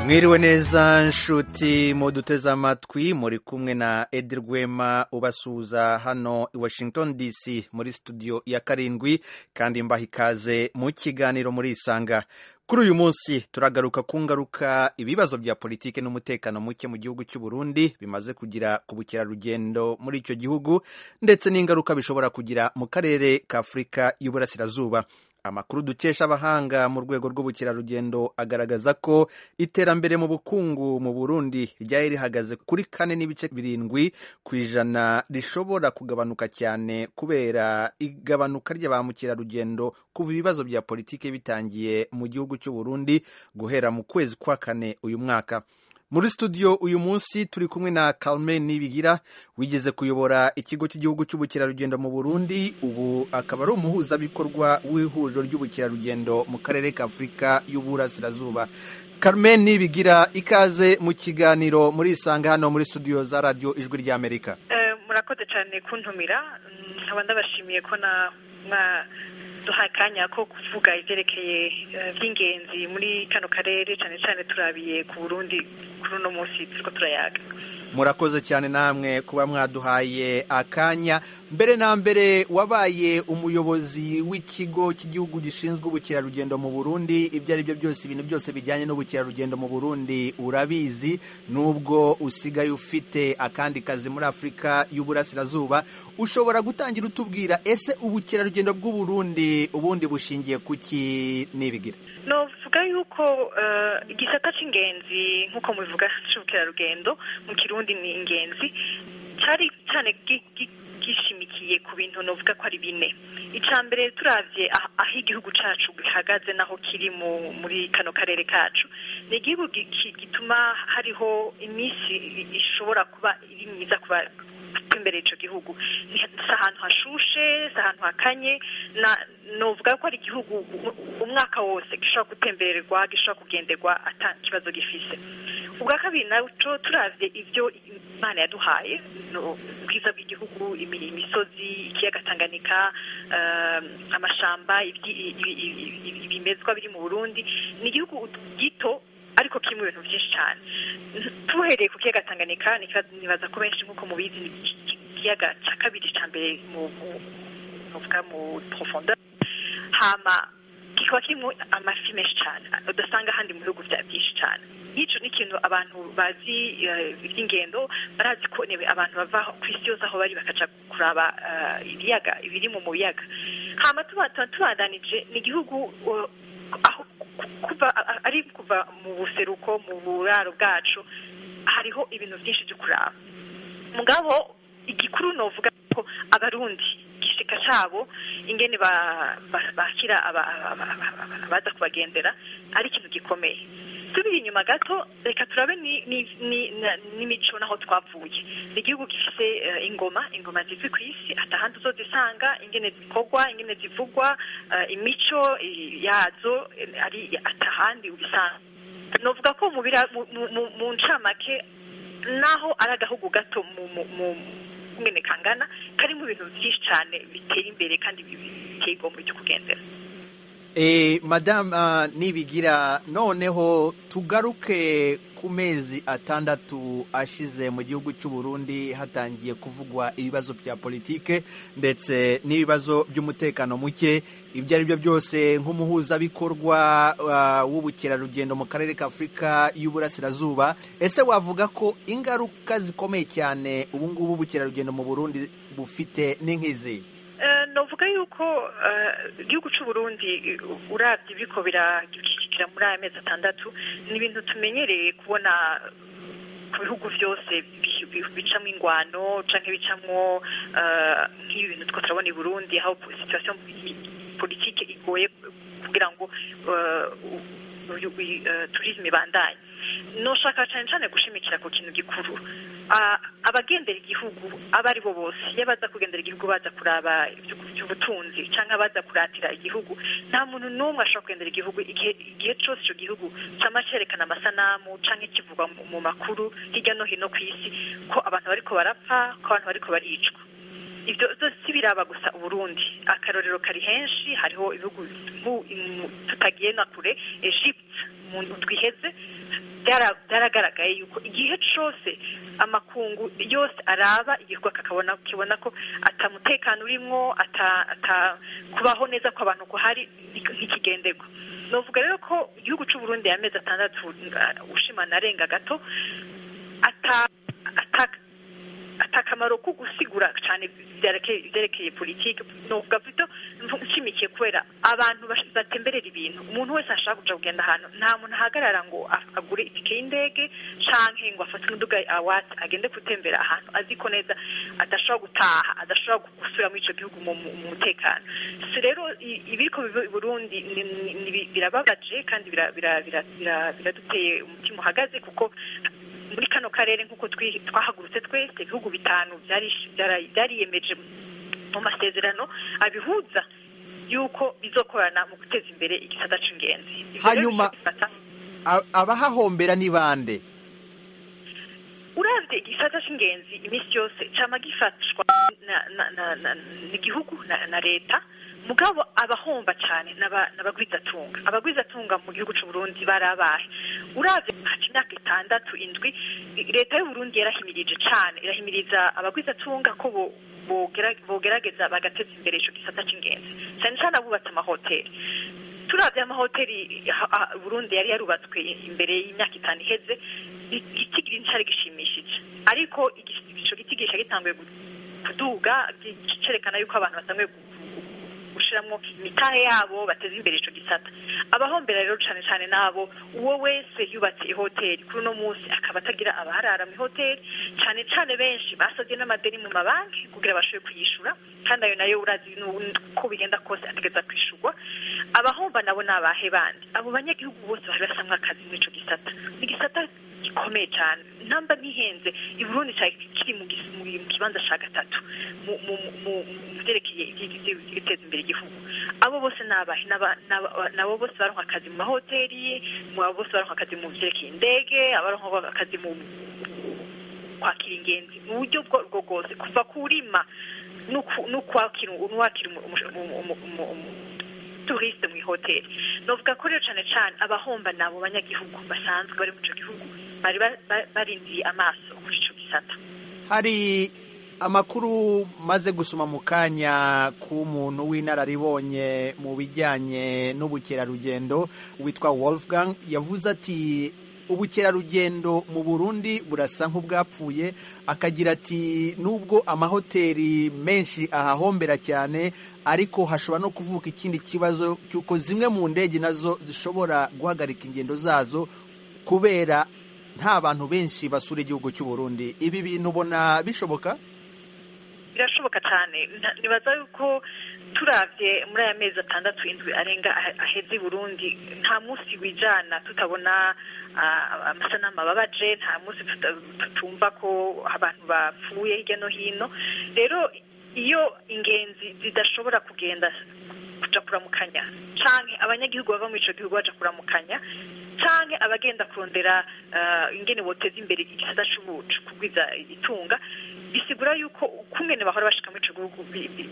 mwiriwe neza nshuti muduteze amatwi muri kumwe na edi rwema ubasuhuza hano i washington dc muri studio ya karindwi kandi mbaha ikaze mu kiganiro muri isanga kuri uyu munsi turagaruka ku ngaruka ibibazo bya politiki n'umutekano muke mu gihugu cy'u Burundi bimaze kugira ku bukerarugendo muri icyo gihugu ndetse n'ingaruka bishobora kugira mu karere ka afurika y'uburasirazuba amakuru dukesha abahanga mu rwego rw'ubukerarugendo agaragaza ko iterambere mu bukungu mu burundi ryari rihagaze kuri kane n'ibice birindwi ku ijana rishobora kugabanuka cyane kubera igabanuka rya ba mukerarugendo kuva ibibazo bya politiki bitangiye mu gihugu cy'u Burundi guhera mu kwezi kwa kane uyu mwaka muri studio uyu munsi turi kumwe na Carmen Nibigira wigeze kuyobora ikigo cy'igihugu cy'ubukerarugendo mu Burundi ubu akaba ari umuhuzabikorwa w'ihuriro ry'ubukerarugendo mu karere ka Afurika y'Uburasirazuba Carmen Nibigira ikaze mu kiganiro muri isanga hano muri studio za radio ijwi ry'Amerika murakoze cyane kuntumira nkaba ndabashimiye ko na duha akanya ko kuvuga ibyerekeye by'ingenzi muri kano karere cyane cyane turabiye ku burundi kuri uno munsi turiko turayaga murakoze cyane namwe kuba mwaduhaye akanya mbere na mbere wabaye umuyobozi w'ikigo cy'igihugu gishinzwe ubukerarugendo mu burundi ibyo ari byo byose ibintu byose bijyanye n'ubukerarugendo mu burundi urabizi nubwo usigaye ufite akandi kazi muri afurika y'uburasirazuba ushobora gutangira utubwira ese ubukerarugendo bw'uburundi ubundi bushingiye ku ki n'ibigira novuga yuko igisata cy'ingenzi nk'uko mubivuga cy'ubukerarugendo mu kirundi ni ingenzi cyari cyane gishimikiye ku bintu novuga ko ari bine icya mbere turabye aho igihugu cyacu gihagaze naho kiri muri kano karere kacu ni igihugu gituma hariho iminsi ishobora kuba iri myiza kuba imbere y'icyo gihugu si ahantu hashushe si ahantu hakanye novuga ko ari igihugu umwaka wose gishobora gutembererwa gishobora kugenderwa ata kibazo gifise ubwa kabiri nacyo turavye ibyo imana yaduhaye ubwiza bw'igihugu imisozi ikiyaga tanganyika amashamba ibimezwa biri mu burundi ni igihugu gito ariko kirimo ibintu byinshi cyane tuhereye ku kiyaga tanganyika nibaza ko benshi nk'uko mubizi ni ikiyaga cya kabiri cya mbere mu mu profondeur hama kikaba kirimo amafi menshi cyane udasanga ahandi mu bihugu bya byinshi cyane nk'icyo ni ikintu abantu bazi iby'ingendo barazi ko abantu bava ku isi yose aho bari bakaca kuraba ibiyaga ibiri mu biyaga hama tubandanije ni igihugu aho kuva ari kuva mu buseruko mu buraro bwacu hariho ibintu byinshi byo kuraba mugabo igikuru novuga ko abarundi igishika cyabo ingene bakira abaza kubagendera ari ikintu gikomeye tubiri inyuma gato reka turabe n'imico naho twavuye ni igihugu gifite ingoma ingoma zizwi ku isi atahandi uzozisanga ingene zikorwa ingene zivugwa imico yazo ari atahandi ubisanga novuga ko mu ncamake naho ari agahugu gato mu ngene kangana karimo ibintu byinshi cyane biteye imbere kandi biteye igomba ryo kugendera madamu nibigira noneho tugaruke ku mezi atandatu ashize mu gihugu cy'u Burundi hatangiye kuvugwa ibibazo bya politike ndetse n'ibibazo by'umutekano muke ibyo ari byo byose nk'umuhuzabikorwa w'ubukerarugendo mu karere ka afurika y'uburasirazuba ese wavuga ko ingaruka zikomeye cyane ubu ngubu ubukerarugendo mu burundi bufite n'inkizi novuga yuko igihugu cy'u Burundi urabye biriko birashyikira muri aya mezi atandatu ni ibintu tumenyereye kubona ku bihugu byose bicamo ingwano cyangwa bicamo nk'ibi bintu two turabona i Burundi aho situation politike igoye kugira ngo turisme ibandanye noshaka cyane cyane gushimikira ku kintu gikuru abagendera igihugu abo ari bo bose iyo baza kugendera igihugu baza kuraba iby'ubutunzi cyangwa baza kuratira igihugu nta muntu n'umwe ashobora kugendera igihugu igihe cyose icyo gihugu cyama cyerekana amasanamu cyangwa kivugwa mu makuru hirya no hino ku isi ko abantu bariko barapfa ko abantu bariko baricwa ibyo si biraba gusa uburundi akarorero kari henshi hariho ibihugu tutagiye na kure egypte mu twiheze byaragaragaye yuko igihe cyose amakungu yose araba igihugu akabona kibona ko atamutekano urimo kubaho neza kw'abantu kuhari ntikigenderwa novuga rero ko igihugu cy'u Burundi y'amezi atandatu ushimana arenga gato atakamaro ko gusigura cyane byerekeye politiki novuga vito nshimikiye kubera abantu batemberera ibintu umuntu wese ashaka kuja kugenda ahantu nta muntu ahagarara ngo agure itike y'indege canke ngo afate umuduga awati agende gutembera ahantu azi ko neza adashobora gutaha adashobora gusubira muri ico gihugu mu mutekano si rero ibiriko biba i burundi birababaje kandi biraduteye umutima uhagaze kuko muri kano karere nk'uko twahagurutse twese ibihugu bitanu byariyemeje mu masezerano abihuza yuko bizokorana mu guteza imbere igisata c'ingenzi hanyuma abahahombera ni bande uravye igisata c'ingenzi iminsi yose cama gifashwa n'igihugu na leta mugabo abahomba cyane n'abagwizatunga abagwizatunga mu gihugu cy'u Burundi barabahe uravye haca imyaka itandatu indwi leta y'u Burundi yarahimirije cyane irahimiriza abagwizatunga ko bogerageza bagateza imbere ico gisata c'ingenzi cyane cyane abubatse amahoteli turavye amahoteli Burundi yari yarubatswe imbere y'imyaka itanu iheze igitigiri ncari gishimishije ariko ico gitigisha gitanguye kuduga cerekana yuko abantu batanguye gushiramwo imitahe yabo bateza imbere ico gisata abahombera rero cane cane nabo uwo wese yubatse ihoteli kuri uno munsi akaba atagira abaharara mu ihoteli cane cane benshi basavye n'amadeni mu mabanki kugira bashobore kuyishura kandi ayo nayo urazi ko bigenda kose ategeza kwishurwa abahomba nabo ni abahe bandi abo banyagihugu bose bari basamwo akazi muri ico gisata ni igisata gikomeye cyane namba ntihenze i Burundi kiri mu kibanza ca gatatu mu vyerekeye guteza imbere igihugu abo bose nabahe nabo bose baronka akazi mu mahoteli abo bose baronka akazi mu vyerekeye indege abaronka akazi mu kwakira ingenzi mu buryo bwo bwose kuva kurima n'ukwakira turiste mu ihoteli novuga ko rero cane cane abahomba nabo banyagihugu basanzwe bari mu ico gihugu bari barindiye amaso kuri ico gisata hari amakuru maze gusoma mu kanya k'umuntu w'inararibonye mu bijyanye n'ubukerarugendo witwa Wolfgang yavuze ati ubukerarugendo mu Burundi burasa nk'ubwapfuye akagira ati nubwo amahoteli menshi ahahombera cyane ariko hashobora no kuvuka ikindi kibazo cy'uko zimwe mu ndege nazo zishobora guhagarika ingendo zazo kubera nta bantu benshi basura igihugu cy'u Burundi ibi bintu ubona bishoboka birashoboka cyane nibaza yuko turavye muri aya mezi atandatu indwi arenga aheze i burundi nta munsi wijana tutabona amasanamu ababaje nta munsi tutumva ko abantu bapfuye hirya no hino rero iyo ingenzi zidashobora kugenda kuja kuramukanya canke abanyagihugu bava muri ico gihugu baja kuramukanya canke abagenda kurondera ingene boteza imbere igisata c'ubucu kugwiza itunga bisigura yuko kungene bahora bashika muri ico gihugu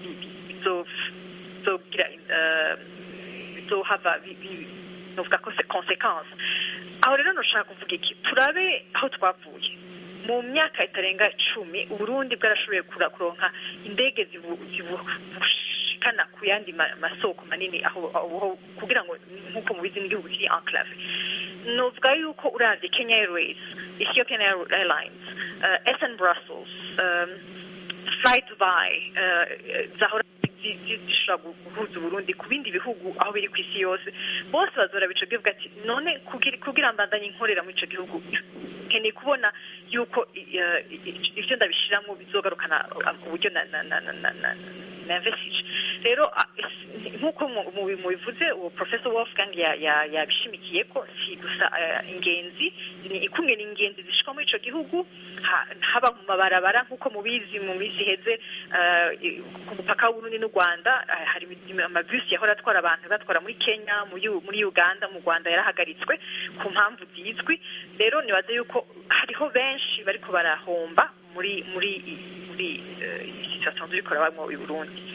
bizogira bizohava novuga ko konsekanse aho rero noshaka kuvuga iki turabe aho twavuye mu myaka itarenga icumi uburundi bwarashoboye kuronka indege zibushikana ku yandi masoko manini aho kugira ngo nk'uko mubizi n'igihugu kiri enclave novuga yuko uravye kenya airways ethiopian airlines uh, sn brussels um, fly dubai uh, zahora zishobora guhuza uburundi ku bindi bihugu aho biri ku isi yose bose bazora bico bivuga ati none kugira mbandanye nkorera muri ico gihugu nkeneye kubona yuko ivyo ndabishiramwo bizogarukana uburyo nainvestige rero nk'uko mubivuze uwo professor wolfgang yabishimikiye ko si gusa ingenzi ni ikungena ingenzi zishika muri ico gihugu haba mu mabarabara nk'uko mubizi mu minsi iheze ku mupaka w'uburundi n'u rwanda hari amabisi yahora atwara abantu batwara muri kenya muri uganda mu rwanda yarahagaritswe ku mpamvu zizwi rero nibaze yuko hariho benshi bariko barahomba muri muri muri situation turiko rabamwo i burundi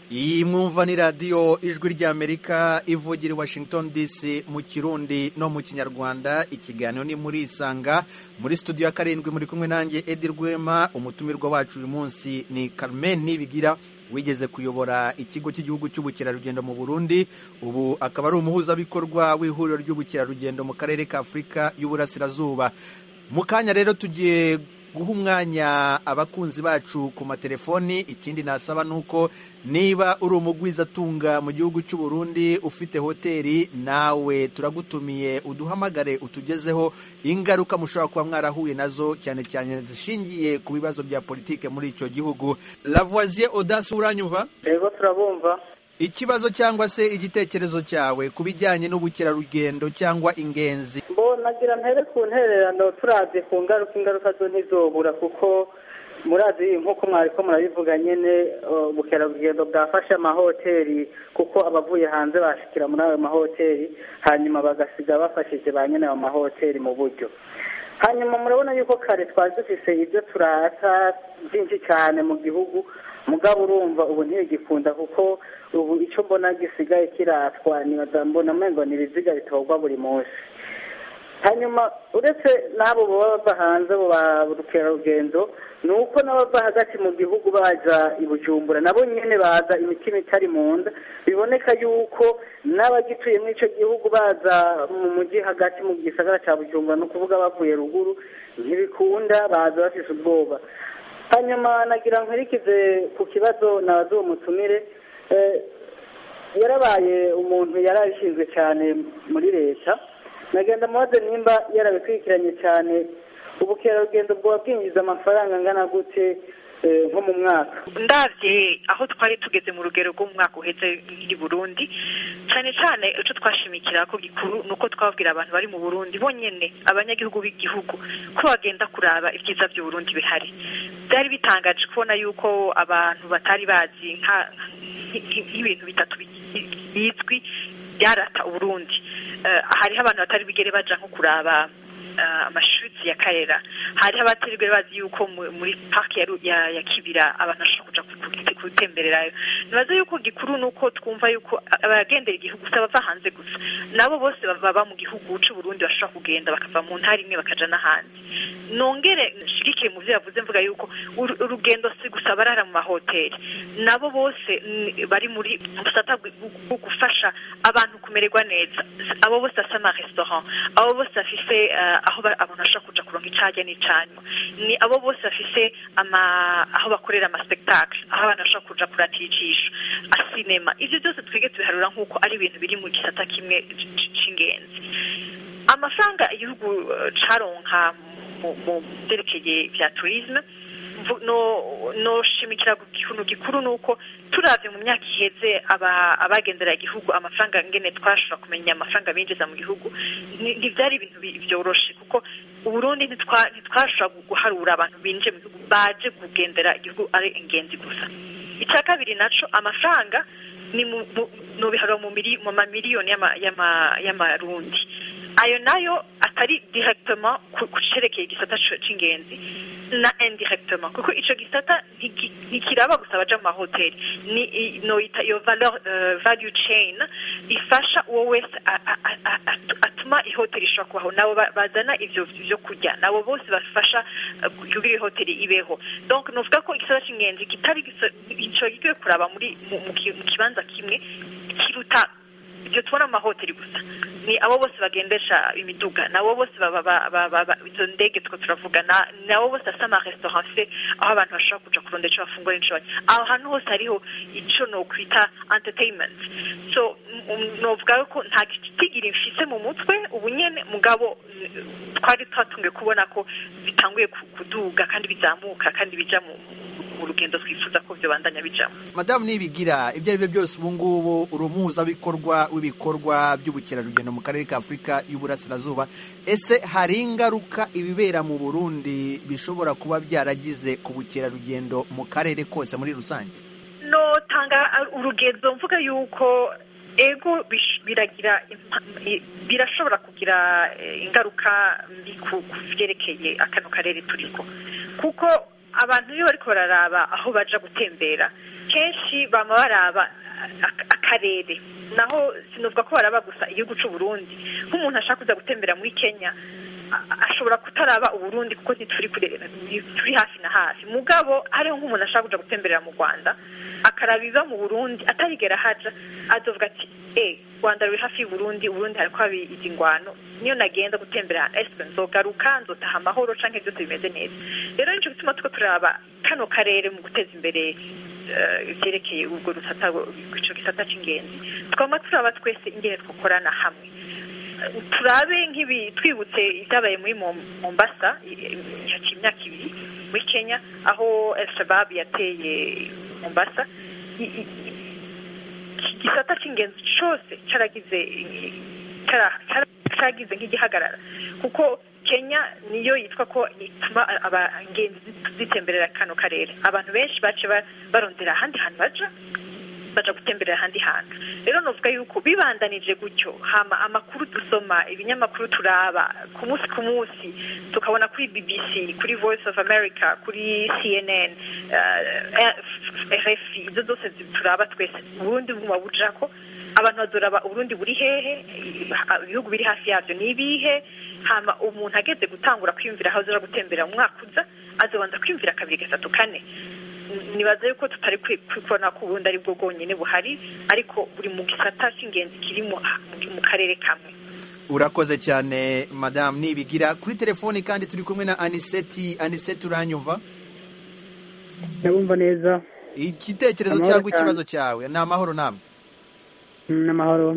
iyi mwumva ni radiyo ijwi ry'amerika ivugira i washington dc mu kirundi no mu kinyarwanda ikiganiro ni muri isanga muri studio ya karindwi muri kumwe nanjye edi rwema umutumirwa wacu uyu munsi ni carmen nibigira wigeze kuyobora ikigo cy'igihugu cy'ubukerarugendo mu burundi ubu akaba ari umuhuzabikorwa w'ihuriro ry'ubukerarugendo mu karere ka afurika y'uburasirazuba mu kanya rero tugiye guha umwanya abakunzi bacu ku matelefoni ikindi nasaba ni uko niba uri umugwizatunga mu gihugu cy'u Burundi ufite hoteli nawe turagutumiye uduhamagare utugezeho ingaruka mushobora kuba mwarahuye nazo cyane cyane zishingiye ku bibazo bya politike muri icyo gihugu lavoisier odasi uranyumva yego turabumva ikibazo cyangwa se igitekerezo cyawe ku bijyanye n'ubukerarugendo cyangwa ingenzi nagira mpere ku ntererano turazi ku ngaruka ingaruka zo ntizobura kuko murazi nk'uko mwari ko murabivuga nyine ubukerarugendo bwafashe amahoteli kuko abavuye hanze bashikira muri ayo mahoteli hanyuma bagasiga bafashije ba nyine ayo mahoteli mu buryo hanyuma murabona yuko kare twari dufise ibyo turata byinshi cyane mu gihugu mugabo urumva ubu ntibigikunda kuko ubu icyo mbona gisigaye kiratwa mbona amengo ni ibiziga bitorwa buri munsi hanyuma uretse n'abo baba bava hanze ba bukerarugendo ni uko n'abava hagati mu gihugu baza i bujumbura nabo nyine baza imitima itari mu nda biboneka yuko n'abagituye muri icyo gihugu baza mu mujyi hagati mu gisagara cya bujumbura ni ukuvuga bavuye ruguru ntibikunda baza bafite ubwoba hanyuma nagira nkurikize ku kibazo nabaze uwo mutumire yarabaye umuntu yari abishinzwe cyane muri leta nagenda mubaze nimba yarabikurikiranye cyane ubukerarugendo bwaba bwinjiza amafaranga angana gute nko mu mwaka ndabye aho twari tugeze mu rugero rwo mu mwaka uheze i burundi cyane cyane icyo twashimikira ko gikuru ni uko twabwira abantu bari mu burundi bonyine abanyagihugu b'igihugu ko bagenda kuraba ibyiza by'uburundi bihari byari bitangaje kubona yuko abantu batari bazi nk'ibintu bitatu bizwi byarata uburundi hariho abantu batari bigere baja nko kuraba amashuri ya karera hariho abatari bazi yuko muri parike ya kibira abantu bashobora kuja gutembererayo nibaza yuko gikuru ni uko twumva yuko abagendera igihugu si abava hanze gusa nabo bose baba mu gihugu c'uburundi bashobora kugenda bakava mu ntara imwe bakaja n'ahandi nongere nshigikire mu byo yavuze mvuga yuko urugendo si gusa barara mu mahoteli nabo bose bari muri busata bwo gufasha abantu kumererwa neza abo bose basa amaresitora abo bose bafise aho abantu bashobora kuja kuronka icajya n'icanywa ni abo bose bafise aho bakorera amaspektakle aho abantu bashobora kuja kuratira ijisho asinema ivyo byose twige tubiharura nk'uko ari ibintu biri mu gisata kimwe c'ingenzi amafaranga igihugu caronka mu byerekeye bya turisme noshimikira ikintu gikuru ni uko turavye mu myaka iheze abagendera igihugu amafaranga ngene twashobora kumenya amafaranga binjiza mu gihugu ntivyari ibintu vyoroshe kuko uburundi ntitwashobora guharura abantu binjiye mu gihugu baje kugendera igihugu ari ingenzi gusa icya kabiri naco amafaranga ni nobiharura mu mamiliyoni y'amarundi ayo nayo atari directement ku cerekeye igisata c'ingenzi na indirectement kuko ico gisata ntikiraba gusa abaja mu mahoteli ni noita iyo valeur uh, value chain ifasha uwo wese atuma ihoteli ishobora kubaho nabo bazana ivyo vyo kurya nabo bose bafasha kugira ihoteli ibeho donc novuga ko igisata c'ingenzi kitari ico gigiye kuraba muri mu kibanza kimwe kiruta ibyo tubona mu mahoteli gusa ni abo bose bagendesha imiduga nabo bose izo ndege two turavuga nabo bose asa amaresitora se aho abantu bashobora kuja kurondera ico bafungura n'ico banywa aho hantu hose hariho ico nokwita entertainment so novuga ko nta gitigiri mfise mu mutwe ubu nyene mugabo twari twatungiye kubona ko bitanguye kuduga kandi bizamuka kandi bija mu urugendo twifuza ko bandanya bijamo madamu nibigira ibyo ari byo byose ubu ngubu uri umuhuzabikorwa w'ibikorwa by'ubukerarugendo mu karere ka afurika y'uburasirazuba ese hari ingaruka ibibera mu burundi bishobora kuba byaragize ku bukerarugendo mu karere kose muri rusange notanga urugendo mvuga yuko ego biragira birashobora kugira ingaruka mbi ku byerekeye akano karere turiko kuko abantu iyo bariko bararaba aho baja gutembera kenshi bama baraba akarere naho sinuvuga ko baraba gusa igihugu c'u Burundi nk'umuntu ashaka kuza gutembera muri Kenya ashobora kutaraba uburundi kuko ntituri turi hafi na hafi mugabo hariho nk'umuntu ashaka kuja gutemberera mu rwanda akaraba iva mu burundi atarigera haja azovuga ati e rwanda ruri hafi y'uburundi uburundi hariko haba izi ngwano niyo nagenda gutembera eswe nzogaruka nzotaha amahoro canke byose bimeze neza rero nico gituma tuko turaba kano karere mu guteza imbere ivyerekeye ubwo rusata ico gisata c'ingenzi twama turaba twese ingene twokorana hamwe turabe nk'ibi twibutse ibyabaye muri mombasa haciye imyaka ibiri muri kenya aho el shabab yateye mombasa igisata cy'ingenzi cyose cyaragize cyaragize nk'igihagarara kuko kenya niyo yitwa ko ituma abagenzi zitemberera kano karere abantu benshi bace barondera ahandi hantu baja baja gutemberera ahandi hantu rero novuga yuko bibandanije gutyo hama amakuru dusoma ibinyamakuru turaba ku munsi ku munsi tukabona kuri bbc kuri voice of america kuri cnn uh, rfi izo zose turaba twese uburundi buguma bujako abantu bazoraba uburundi buri hehe ibihugu biri hafi yavyo ni ibihe hama umuntu ageze gutangura kwiyumvira aho azoja gutembera mu mwaka uza azobanza kwiyumvira kabiri gatatu kane nibaza yuko tutari kubona ko ubundi ari bwo bwonyine buhari ariko buri mu gisata cy'ingenzi kiri mu karere kamwe urakoze cyane madamu nibigira kuri telefoni kandi turi kumwe na aniseti aniseti uranyumva ndabumva neza igitekerezo cyangwa ikibazo cyawe ni amahoro namwe ni amahoro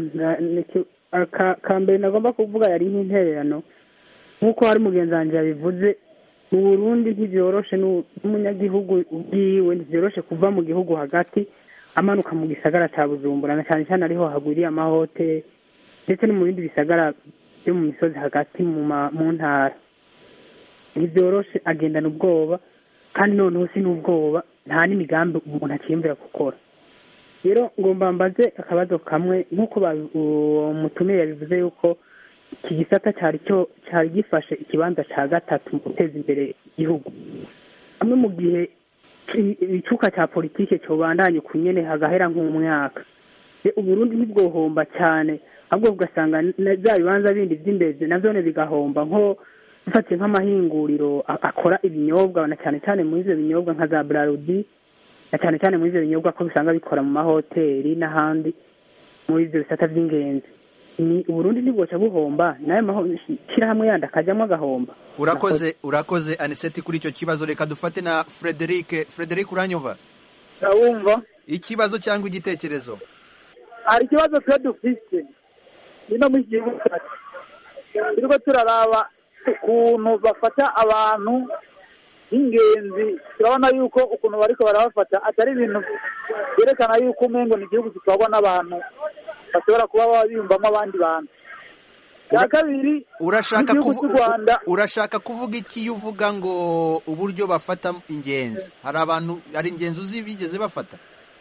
ka mbere nagomba kuvuga yari nk'intererano nk'uko hari mugenzi wanjye yabivuze mu burundi ntibyoroshe n'umunyagihugu ubwiwe ntibyoroshe kuva mu gihugu hagati amanuka mu gisagara cya bujumbura na cyane cyane ariho hagwiriye amahoteli ndetse no mu bindi bisagara byo mu misozi hagati mu ntara ntibyoroshe agendana ubwoba kandi noneho si n'ubwoba nta n'imigambi umuntu akiyumvira gukora rero ngomba mbaze akabazo kamwe nk'uko umutumire yabivuze yuko iki gisata cyari cyo cyari gifashe ikibanza cya gatatu mu guteza imbere igihugu hamwe mu gihe icuka cya politiki cyobandanye ku nyene hagahera nk'umwaka uburundi ntibwohomba cyane ahubwo ugasanga bya bibanza bindi by'imbere navyone bigahomba nko dufatiye nk'amahinguriro akora ibinyobwa na cyane cyane muri ivyo binyobwa nka za brarudi na cyane cyane muri ivyo binyobwa ko bisanga bikora mu mahoteli n'ahandi muri ivyo bisata vy'ingenzi ni uburundi ntibwoca buhomba nayo mashyirahamwe yandi akajyamo agahomba urakoze urakoze aniseti kuri icyo kibazo reka dufate na frederic frederic uranyumva ndabumva ikibazo cyangwa igitekerezo hari ikibazo twe dufite ino mu gihugu cyacu turiko turaraba ukuntu bafata abantu b'ingenzi turabona yuko ukuntu bariko barabafata atari ibintu byerekana yuko umengo ni igihugu gitwarwa n'abantu bashobora kuba biyumvamo abandi bantu cya kabiri urashaka igihugu cy'u Rwanda urashaka kuvuga iki iyo uvuga ngo uburyo bafata ingenzi hari abantu hari ingenzi uzi bigeze bafata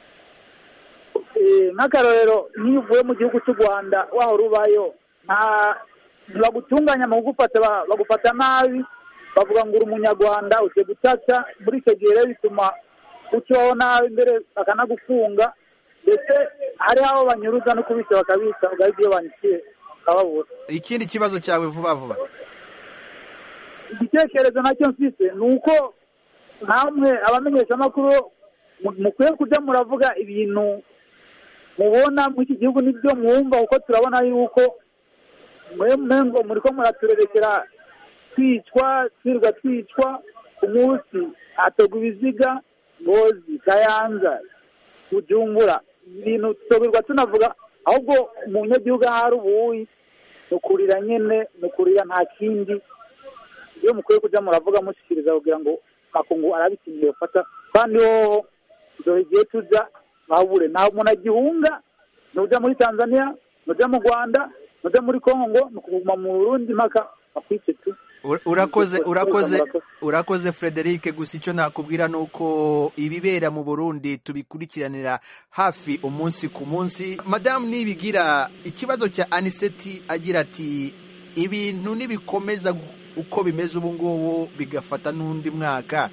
nk'akarorero niyo uvuye mu gihugu cy'u rwanda wahora ubayo nta ntibagutunganya mu kugufata bagufata nabi bavuga ngo uri umunyarwanda ugiye gutata muri icyo gihe rero bituma ukibaho nabi mbere bakanagufunga ndetse hariho abo banyuruza no kubica bakabica ugahita iyo banyikiye ukababura ikindi kibazo cyawe vuba vuba igitekerezo nacyo mfite ni uko namwe abamenyeshamakuru mukwiye kujya muravuga ibintu mubona muri iki gihugu nibyo mwumva kuko turabona yuko mwe muri ko muraturerekera twicwa twirwa twicwa ku munsi hatorwa ibiziga ngozi kayanza bujumbura ibintu tutoberwa tunavuga ahubwo umunyagihugu aho ari ubuyi ni ukurira nyine ni ukurira nta kindi iyo mukwiye kujya muravuga mushyikiriza kugira ngo makungu arabikiniye bafata kandi hoho dore igihe tujya babure nta muntu agihunga nujya muri tanzania nujya mu rwanda nujya muri congo ni ukuguma mu burundi mpaka bakwice tu urakoze urakoze urakoze frederic gusa icyo nakubwira ni uko ibibera mu burundi tubikurikiranira hafi umunsi ku munsi madamu nibigira ikibazo cya aniseti agira ati ibintu nibikomeza uko bimeze ubu ngubu bigafata n'undi mwaka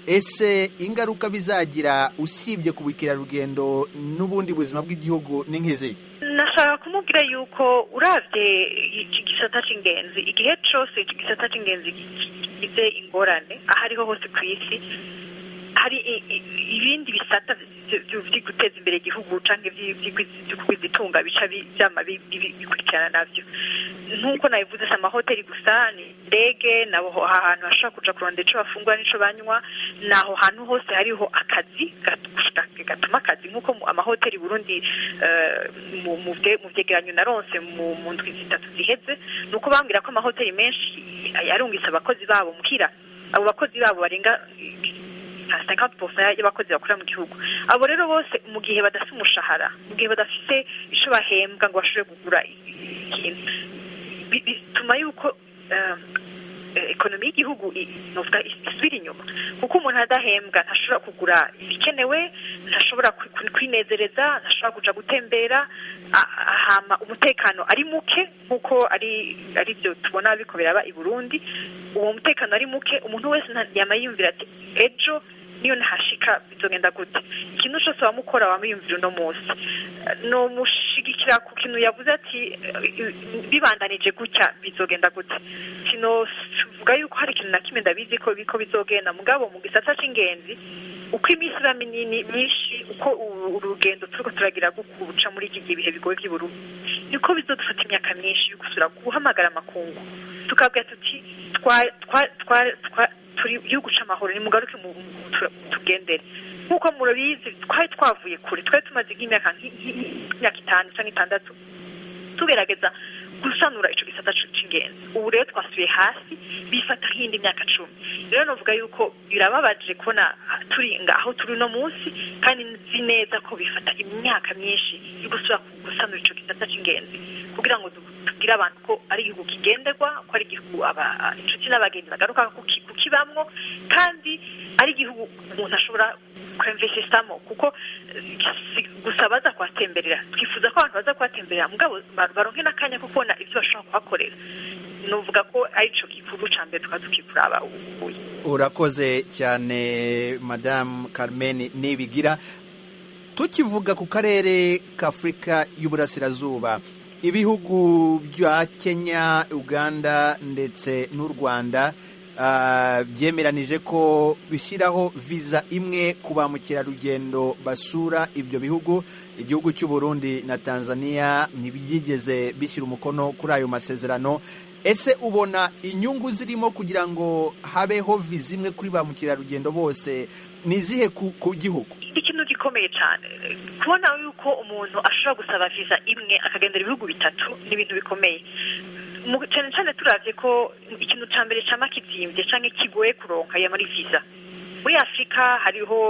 ese ingaruka bizagira usibye ku bukerarugendo n'ubundi buzima bw'igihugu ni nk'izihe nashaka kumubwira yuko urabye iki gisata cy'ingenzi igihe cyose iki gisata cy'ingenzi gigize ingorane aho ariho hose ku isi hari ibindi bisata byo guteza imbere igihugu cyangwa itunga bica byama bikurikirana nabyo nk'uko nabivuze si amahoteli gusa ni indege nabo ahantu hashobora kuja kurondera icyo bafungura n'icyo banywa ni aho hantu hose hariho akazi gatuma akazi nk'uko amahoteli burundi mu byegeranyo na ronse mu ndwi zitatu ziheze ni uko bambwira ko amahoteli menshi yarungitse abakozi babo muhira abo bakozi babo barenga nka cinquante pourcent y'abakozi bakora mu gihugu abo rero bose mu gihe badafite umushahara mu gihe badafite icyo bahembwa ngo bashobore kugura ikintu bituma yuko ekonomi y'igihugu novuga isubira inyuma kuko umuntu adahembwa ntashobora kugura ibikenewe ntashobora kwinezereza ntashobora kuja gutembera hama umutekano ari muke nk'uko ari ari byo tubona biko biraba i burundi uwo mutekano ari muke umuntu wese yama yiyumvira ati ejo niyo ntashika bizogenda gute ikintu cyose wamukora wamwiyumvira uno munsi nomushigikira ku kintu yavuze ati bibandanije gutya bizogenda gute sinovuga yuko hari ikintu na kimwe ndabizi ko biko bizogenda mugabo mu gisata c'ingenzi uko iminsi iba minini myinshi uko urugendo turiko turagira gukuca muri iki gihe ibihe bigoye by'uburundi niko bizodufata imyaka myinshi yo gusura guhamagara amakungu tukabwira tuti turi igihugu c'amahoro ni mugaruke tugendere nk'uko murabizi twari twavuye kure twari tumaze nk'imyaka nk'imyaka itanu cyangwa itandatu tugerageza gusanura ico gisata c'ingenzi ubu rero twasubiye hasi bifata nk'indi myaka cumi rero novuga yuko birababaje kubona turi aho turi uno munsi kandi nzi neza ko bifata imyaka myinshi yo gusubira gusanura ico gisata c'ingenzi kugira ngo tubwire abantu ko ari igihugu kigenderwa ko ari igihugu inshuti n'abagenzi bagaruka kukibamwo kandi ari igihugu umuntu ashobora kwemvesesamo kuko gusa baza kuhatemberera twifuza ko abantu baza kuhatemberera mugabo baronke n'akanya ko kubona ibyo bashobora kuhakorera nuvuga ko arico gikuru ca mbere tukaba tukikuraba ubuye urakoze cyane madamu carmen nibigira tukivuga ku karere k'afurika y'uburasirazuba ibihugu bya kenya uganda ndetse n'u rwanda byemeranije ko bishyiraho viza imwe ku ba mukerarugendo basura ibyo bihugu igihugu cy'u Burundi na tanzania ntibyigeze bishyira umukono kuri ayo masezerano ese ubona inyungu zirimo kugira ngo habeho viza imwe kuri ba mukerarugendo bose ni izihe ku gihugu ikintu gikomeye cyane kubona yuko umuntu ashobora gusaba viza imwe akagendera ibihugu bitatu ni ibintu bikomeye cyane cyane turabye ko ikintu cya mbere cyama kizimbye cyangwa kigoye kuronka ya muri viza muri afurika hariho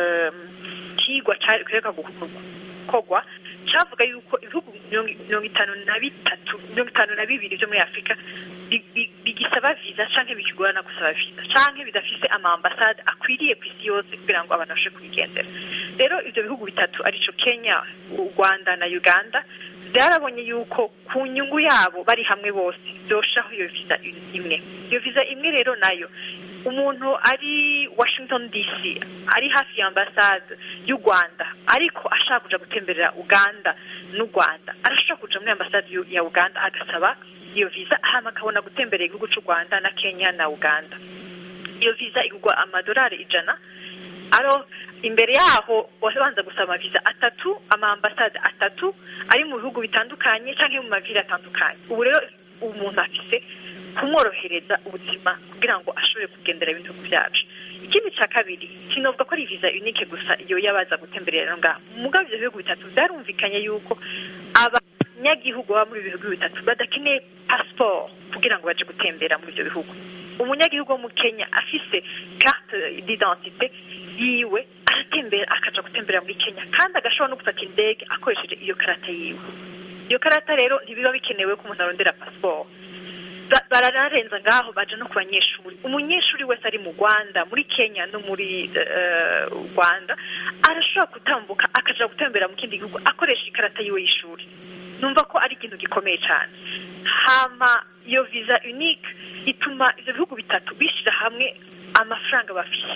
ikigwa kereka gukorwa cyavuga yuko ibihugu mirongo itanu na bitatu mirongo itanu na bibiri byo muri afurika bigisaba viza cyangwa bikigorana gusaba viza cyangwa bidafise amambasade akwiriye ku isi yose kugira ngo abantu babashe kubigendera rero ibyo bihugu bitatu aricyo kenya u rwanda na uganda byarabonye yuko ku nyungu yabo bari hamwe bose byoshaho iyo viza imwe iyo viza imwe rero nayo umuntu ari washington dc ari hafi ya ambasade y'u rwanda ariko ashaka kuja gutemberera uganda n'u rwanda arashobora kuja muri ambasade ya uganda agasaba iyo viza hama akabona gutemberera igihugu cy'u rwanda na kenya na uganda iyo viza igurwa amadolari ijana aro imbere yaho wabanza gusaba amaviza atatu amaambasade atatu ari mu bihugu bitandukanye cyangwa mu maviri atandukanye ubu rero umuntu afise kumworohereza ubuzima kugira ngo ashobore kugendera ibihugu byacu ikindi cya kabiri kinovuga ko ari viza unike gusa iyo yabaza gutemberera ngaho mugabo ibyo bihugu bitatu byarumvikanye yuko abanyagihugu baba muri ibi bihugu bitatu badakeneye pasiporo kugira ngo baje gutembera muri ibyo bihugu umunyagihugu wo mu kenya afise carte d'identité yiwe aratembera akaja gutembera muri kenya kandi agashobora no gufata indege akoresheje iyo karata yiwe iyo karata rero ntibiba bikenewe ko umuntu arondera pasiporo baranarenza ngaho baje no ku banyeshuri umunyeshuri wese ari mu rwanda muri kenya no muri rwanda arashobora gutambuka akaja gutembera mu kindi gihugu akoresha ikarata yiwe y'ishuri numva ko ari ikintu gikomeye cyane hama iyo viza unique ituma ibyo bihugu bitatu bishyira hamwe amafaranga bafise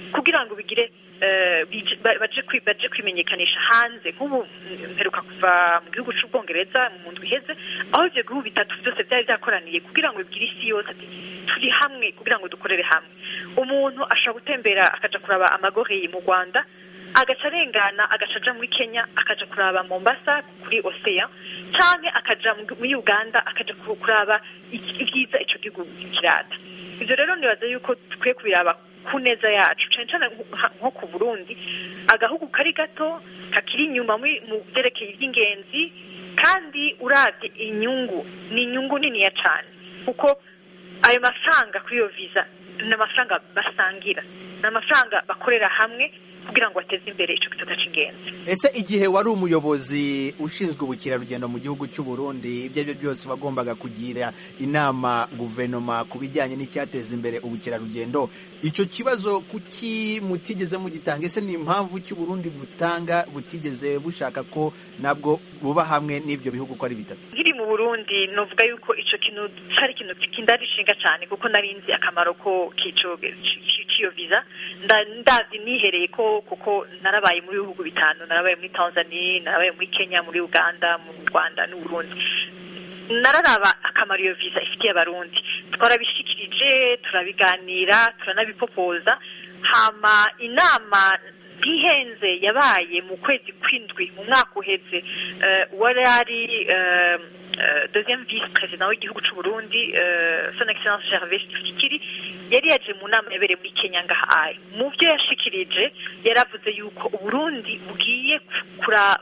kugira ngo bigire eh, bije- ba- baje kwi- baje kwimenyekanisha hanze nk'ubu mm, mperuka kuva mu gihugu c'ubwongereza mu ndwi iheze aho ivyo bihugu bitatu vyose vyari vyakoraniye kugira ngo bigire isi yose ati turi hamwe kugira ngo dukorere hamwe umuntu ashobora gutembera akaja kuraba amagoreye mu rwanda agaca arengana agaca aja muri kenya akaja kuraba mombasa kuri ocean canke akaja mu- muri uganda akaja ku- kuraba iki- ivyiza ico gihugu kirata ivyo rero nibaza yuko dukwiye kubiraba ku neza yacu cane cane nko- nko ku burundi agahugu kari gato kakiri inyuma muri- mu vyerekeye ivy'ingenzi kandi uravye inyungu ni inyungu niniya cane kuko ayo mafaranga kuri iyo visa ni amafaranga basangira ni amafaranga bakorera hamwe kugira ngo bateze imbere ico gisata c'ingenzi ese igihe wari umuyobozi ushinzwe ubukerarugendo mu gihugu cy'u Burundi ibyo ari byo byose wagombaga kugira inama guverinoma ku bijyanye n'icyateza imbere ubukerarugendo icyo kibazo kuki mutigeze mugitanga ese ni impamvu cy'u Burundi butanga butigeze bushaka ko nabwo buba hamwe n'ibyo bihugu uko ari bitatu nkiri mu burundi novuga yuko ico kintu cari ikintu kindarishinga cane kuko nari nzi akamaro ko k'ico c'iyo visa Nda- ndazi nihereye ko kuko narabaye muri bihugu bitanu narabaye muri tanzania narabaye muri kenya muri uganda mu rwanda n'uburundi nararaba akamaro iyo visa ifitiye abarundi twarabishikirije turabiganira turanabipopoza hama inama ntihenze yabaye mu kwezi kw'indwi mu mwaka uheze eh, wari ari eh, eh, deuxième vice président w'igihugu c'u Burundi eh, son excellence Gervais Tshisekedi yari yaje mu nama yabereye muri Kenya ngaha mu byo yashikirije yaravuze yuko Uburundi bugiye kura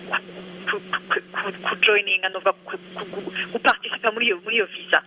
ku- ku- ku- kujoininga nova guparticipa muri iyo muri iyo visa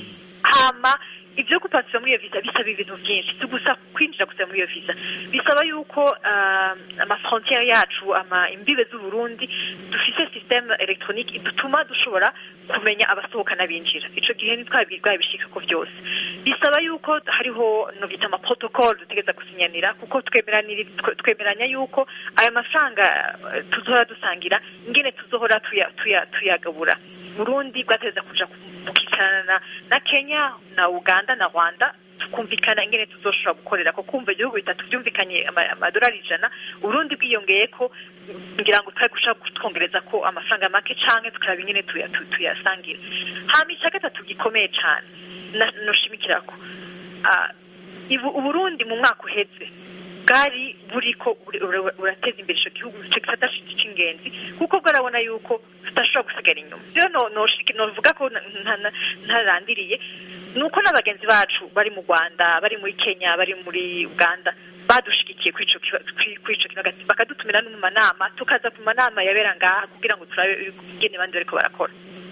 hama ibyo guparticipa muri iyo visa bisaba ibintu byinshi si gusa kwinjira gusa muri iyo visa bisaba yuko ah, amafrontiere yacu ama imbibe z'uburundi dufise systeme electronique dutuma dushobora kumenya abasohoka n'abinjira ico gihe ntitwabibwaye bishika ko vyose bisaba yuko hariho no bita ama protocole dutegeza gusinyanira kuko twemeranira twe- twemeranya yuko aya mafaranga eh, tuzohora dusangira ingene tuzohora tuya- tuya- tuyagabura burundi bwateza kuja kukicarana na, na kenya na uganda na rwanda tukumvikana ingene tuzoshobora gukorera ko kumva ibihugu bitatu byumvikanye ama- amadolari ijana urundi bwiyongeye ko ngira ngo twari gushaka kutwongereza ko amafaranga make canke tukaraba ingene tuya- tu- tuyasangira hama ica gatatu gikomeye cane na- noshimikirako Ah, ibu- uburundi mu mwaka uheze bwari buriko buri- ura- burateza imbere ico gihugu ico gisata c'ingenzi kuko bwarabona yuko tudashobora gusigara inyuma rero no- noshiki- novuga ko na- nta- nta- ntarandiriye ni uko n'abagenzi bacu bari mu rwanda bari muri kenya bari muri uganda badushigikiye kuri ico kiba- kuri- kuri ico kintu hagati bakadutumira no mu manama tukaza ku manama yabera ngaha kugira ngo turabe ingene abandi bariko barakora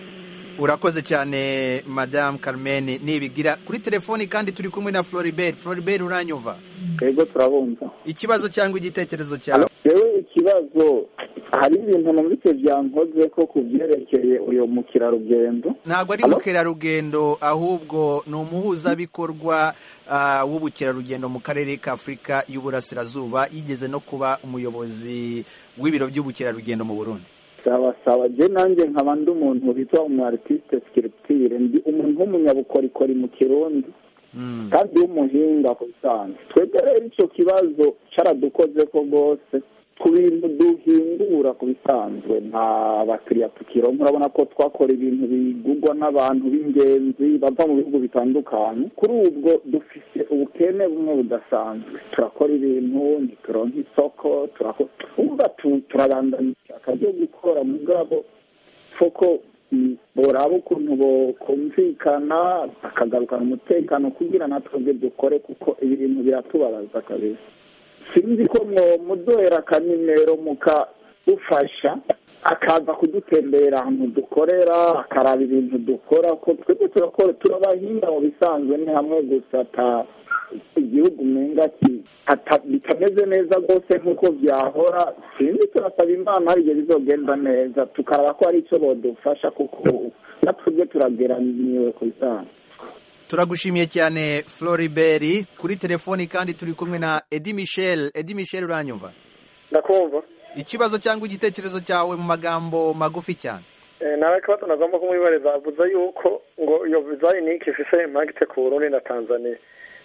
urakoze cyane madamu carmen nibigira kuri telefoni kandi turi kumwe na floribert floribert uranyumva twebwe turabumva ikibazo cyangwa igitekerezo cyawe rero ikibazo hari ibintu numvise byankoze ko ku byerekeye uyu mukerarugendo ntabwo ari Hello? mukerarugendo ahubwo ni umuhuzabikorwa ah, w'ubukerarugendo mu karere ka afurika y'uburasirazuba yigeze no kuba umuyobozi w'ibiro by'ubukerarugendo mu burundi sawa sawa je nanjye nkaba ndi umuntu bitwa umu artiste sculpture ndi umuntu w'umunyabukorikori mu kirundi Mm. kandi w'umuhinga ku bisanzwe twebwe rero icyo kibazo cyaradukoze ko rwose ku bintu duhingura ku bisanzwe nta bakiriya tukironka urabona ko twakora ibintu bigurwa n'abantu b'ingenzi bava mu bihugu bitandukanye kuri ubwo dufite ubukene bumwe budasanzwe turakora ibintu ntituronka isoko turakora umva tu- turabandanya ishyaka ryo gukora mugabo foko mm, boraba ukuntu bokumvikana bakagarukana umutekano kugira natwebwe dukore kuko ibintu biratubabaza kabisa sinzi ko mwomuduhera akanimero mukadufasha akaza kudutembera ahantu dukorera akaraba ibintu dukora ko twebwe turakora turabahinga mu bisanzwe ni hamwe gusa ata igihugu umenga ki- ata- bitameze neza rwose nk'uko byahora sinzi turasaba imana hari igihe bizogenda neza tukaraba ko hari icyo bodufasha kuko natwebwe turageraniwe ku bisanzwe turagushimiye cyane floribert kuri telefoni kandi turi kumwe na edi michel edi michel uranyumva ndakumva ikibazo cyangwa igitekerezo cyawe mu magambo magufi cyane Eh, nawe kibazo nagomba kumwibariza avuze yuko ngo iyo viza unike ifise impagite ku burundi na tanzania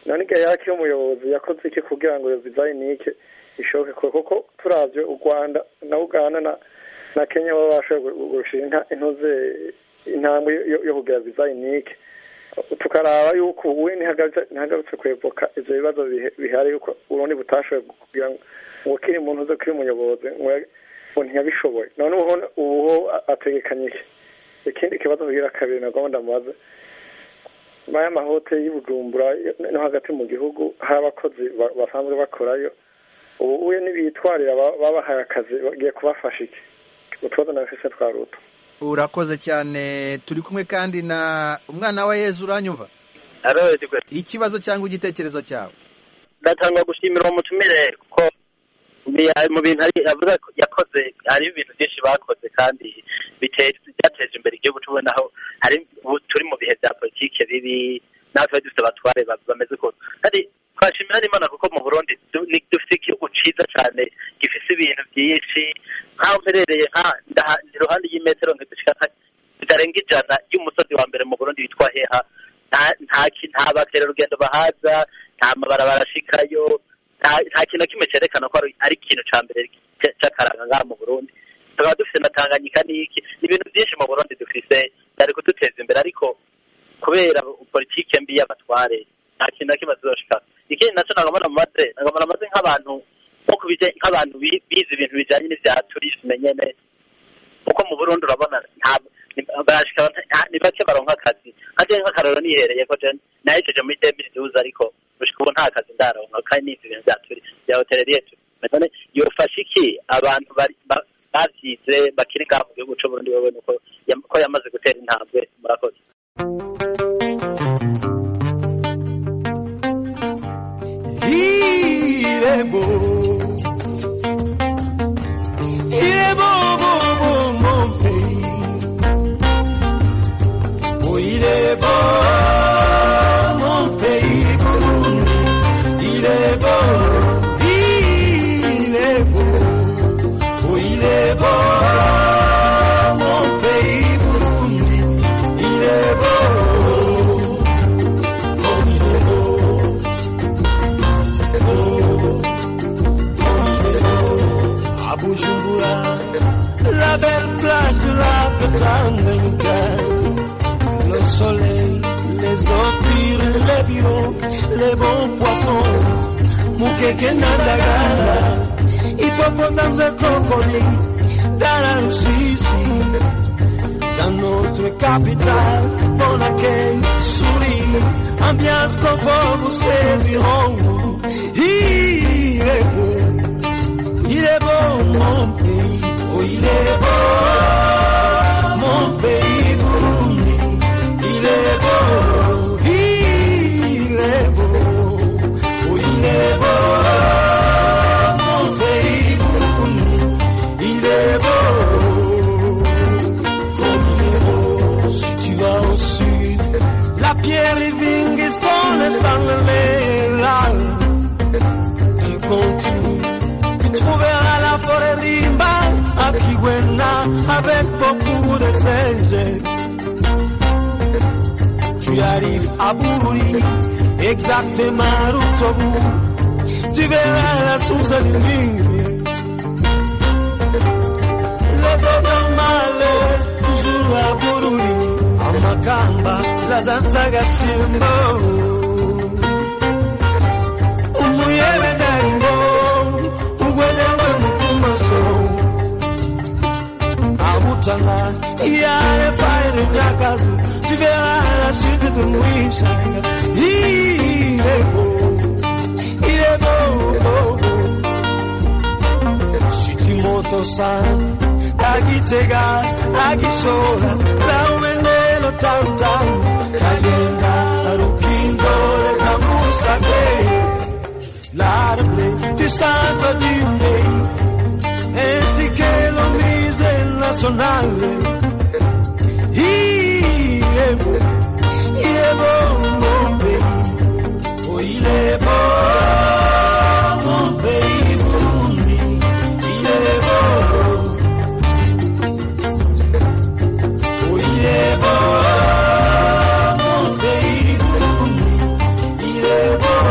none igihe yakiri umuyobozi yakoze iki kugira ngo iyo dizayinike ishoboke kuko turavye u rwanda na uganda na na kenya baba bashoboye gushira intuze intambwe yo kugira dizayinike tukaraba yuko uwe ntihagarutse kwevoka ivyo bibazo bihari yuko urundi butashoboye kugira ngo kiri muntu uze kiri umuyobozi ngo ntiyabishoboye none ubuho ategekanyije ikindi kibazo kugira kabiri nagomba ndamubaze baya mahoteli y'ubujumbura no hagati mu gihugu hari abakozi basanzwe bakorayo ubu uye n'ibitwarira babahaye akazi bagiye kubafasha iki utubazo nabifise twa ruto urakoze cyane turi kumwe kandi na umwana wa yezu uranyumva ikibazo cyangwa igitekerezo cyawe ndatanga gushimira uwo mutumire kuko mu bintu yavuze yakoze hari ibintu byinshi bakoze kandi byateje imbere igihugu tubona aho hari turi mu bihe bya politike bibi natwe dufite abatware bameze ukuntu kandi twashimira n'imana kuko mu burundi dufite igihugu cyiza cyane gifite ibintu byinshi nk'aho mperereye iruhande y'imetero zitarenga ijana y'umusozi wa mbere mu burundi witwa heha nta bakerarugendo bahaza nta mabarabara ashikayo nta kintu na kimwe cyerekana ko ari ikintu cya mbere cy'akaranga ngaha mu burundi tukaba dufite na tanganyika n'iki ni ibintu byinshi mu burundi dufite byari kuduteza imbere ariko kubera politike mbi y'abatware nta kintu na kimwe tuzoshika ikindi nacyo nagomba namaze nagomba namaze nk'abantu nko kubijya nk'abantu bize ibintu bijyanye n'ibya turisme nyene kuko mu burundi urabona ni bake baronka akazi nkaje nk'akarero nihereye ko je nahejeje muri demiri duze ariko gushika ubu nta kazi ndaronka kandi nize ibintu bya turi bya hoteleriye none yofasha iki abantu bavyize bakiri ngaha mu gihugu c'uburundi wewe nuko ko yamaze gutera intambwe murakoze Il est beau, il est beau, beau, beau, mon pays. Oh, il est beau, mon pays, Burundi. Il est beau, il est beau, oh, il est beau, mon pays, Burundi. Il est beau, oh, il est beau. à Bujumbura, la belle plage de la Tanganyika, le soleil, les empires, les bureaux, les bons poissons, Mukeke Nandagala, hippopotames et crocodiles, dans la Russie, dans notre capitale, bon accueil, souris, ambiance confort, vous serviront. Il est beau. Il est beau mon pays, oh il est beau mon pays Burundi. Il est beau, il est beau, oh il est beau mon pays Burundi. Il est beau, comme il est beau. Si tu vas au sud, la pierre Livingstone est dans là. Tu continues tu trouveras la forêt rimba à Kiwena avec beaucoup de singes. Tu arrives à Bururi, exactement route au bout. Tu verras la source du Ning. Les autres malais, toujours à Bururi, à Makamba, la danse à Gashimbo. Umuyebe Darimbo. ugwenengwe mukumaso abutana iyale faire nyakazu tibera la suite de mwishanga irebo irebo shitimoto san agitega agisora laumenelo tantan kagenda rukinzore kamusake l'arbre du centre du pays, ainsi que le musée national. Il est beau, il est beau mon pays, oh il est beau mon pays Burundi, il est beau, oh il est beau mon pays Burundi, il est beau.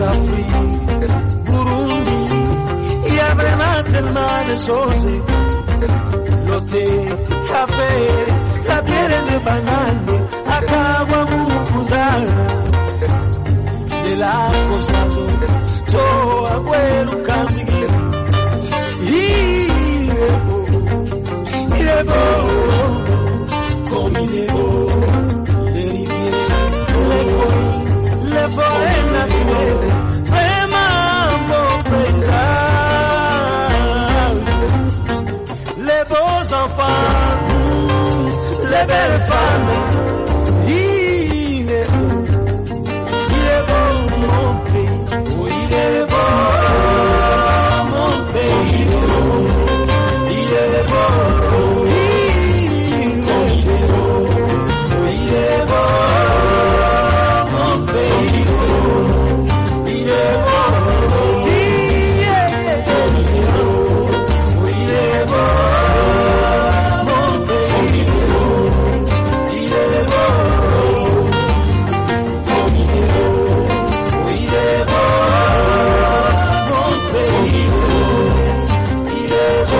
l'Afrique, Burundi, il y a vraiment tellement de choses. Loté, café, la bière de banane, akawa mukuza. De la cosado, to abuelo kanzigi. Il est beau, il est beau, comme il est beau. Les rivières, les collines, les forêts naturelles, vraiment beau paysage. Les beaux enfants, les belles femmes, il est beau, il est beau mon pays, oh il est beau mon pays, il est beau, oh, il est beau, oh il est beau mon pays, il est beau, oh, il est beau, oh il est beau mon pays, il est beau, comme il est beau, oh il est beau mon pays, il est beau.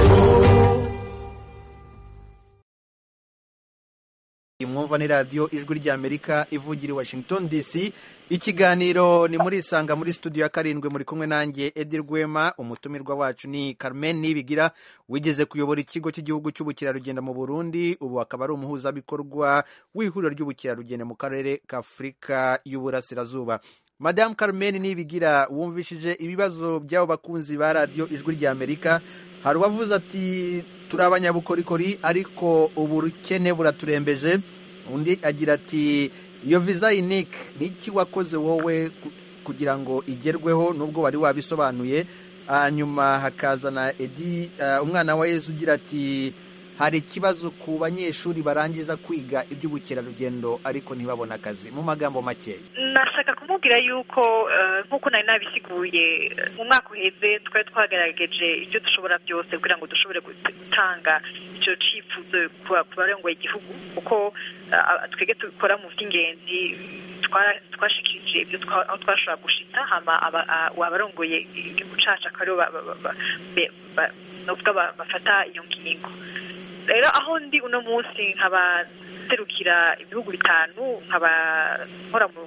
mwumva ni radiyo ijwi ry'amerika ivugira i washington dc ikiganiro ni muri isanga muri studio ya karindwi muri kumwe nanjye edi rwema umutumirwa wacu ni carmen nibigira wigeze kuyobora ikigo cy'igihugu cy'ubukerarugendo mu burundi ubu akaba ari umuhuzabikorwa w'ihuriro ry'ubukerarugendo mu karere k'afurika y'uburasirazuba madamu carmen nibigira wumvishije ibibazo by'abo bakunzi ba radiyo ijwi ry'amerika hari uwavuze ati turi abanyabukorikori ariko ubukene buraturembeje undi agira ati iyo viza yinike ni iki wakoze wowe ku- kugira ngo igerweho nubwo wari wabisobanuye hanyuma hakazana edi ah, umwana wa yezu ugira ati hari ikibazo ku banyeshuri barangiza kwiga iby'ubukerarugendo ariko ntibabone akazi mu magambo makeya nashaka kumubwira yuko eh, nk'uko nari nabisiguye eh, mu mwaka uheze twari twagerageje ibyo dushobora byose kugira ngo dushobore gut- gutanga icyo cyifuzo ku ku barongoye igihugu kuko eh, twebwe dukora mu by'ingenzi twara- twashikirije ibyo twa- aho twashobora gushita hama aba- a- abarongoye igihugu cacu akaba aribo ba- ba- ba- be- ba- novuga ba- bafata iyo ngingo rero aho ndi uno munsi nkaba serukira ibihugu bitanu nkaba nkora mu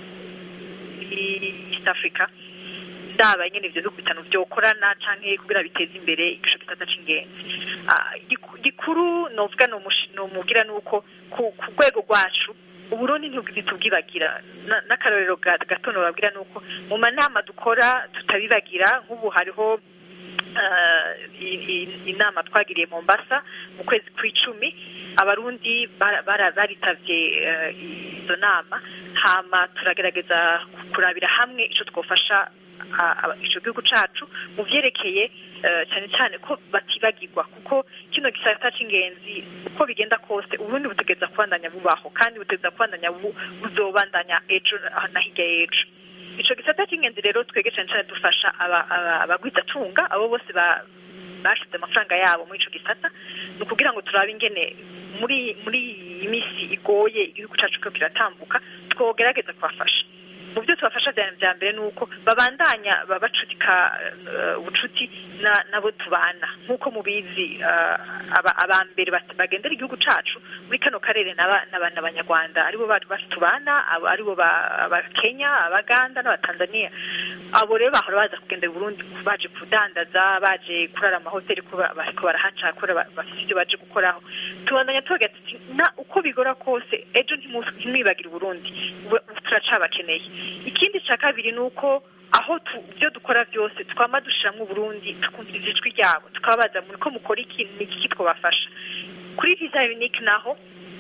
muri east africa ndaba nyene ivyo bihugu bitanu vyokorana canke kugira biteze imbere igico gisata c'ingenzi Ah, giku- gikuru novuga nomushi- nomubwira nuko ku ku rwego rwacu uburundi ntibu- ntitubwibagira Na- n'akarorero ga- gato nobabwira nuko mu manama dukora tutabibagira nk'ubu hariho eh, i- i- inama twagiriye Mombasa mu kwezi kw'icumi abarundi bara- bara- baritavye eh, izo nama hama turagerageza kurabira hamwe ico twofasha a- aba- ico gihugu cacu mu vyerekeye eh, cyane cyane ko batibagirwa kuko kino gisata c'ingenzi uko bigenda kose uburundi butegeza kubandanya bubaho kandi butegeza kubandanya bu- buzobandanya ejo ah, na hirya y'ejo ico gisata c'ingenzi rero twege cane cane dufasha aba- aba- abagwizatunga abo bose ba bashize amafaranga yabo muri ico gisata ni ukugira ngo turabe ingene muri muri iyi minsi igoye igihugu cacu ko kiratambuka twogerageza kubafasha mu byo tubafasha vya vya mbere ni uko babandanya babacudika eh, ubucuti na- nabo tubana nk'uko mubizi eh, aba- aba mbere bat- bagendera igihugu cacu muri kano karere n'aba- n'aba- n'abanyarwanda aribo ba- ba- tubana abo aribo ba- abakenya abaganda n'abatanzania abo rero bahora baza kugendera uburundi baje kudandaza baje kurara amahoteli ko ba- bariko barahaca kubera ba- bafite ibyo baje gukoraho tubandanya tubagira tuti na uko bigora kose ejo ntimu- ntimwibagire uburundi we- turacabakeneye ikindi cya kabiri ni uko aho tu- ibyo dukora byose twama dushiramwo uburundi tukumviriza ijwi ryabo tukababaza muri ko mukora iki ni iki twabafasha kuri visa unique naho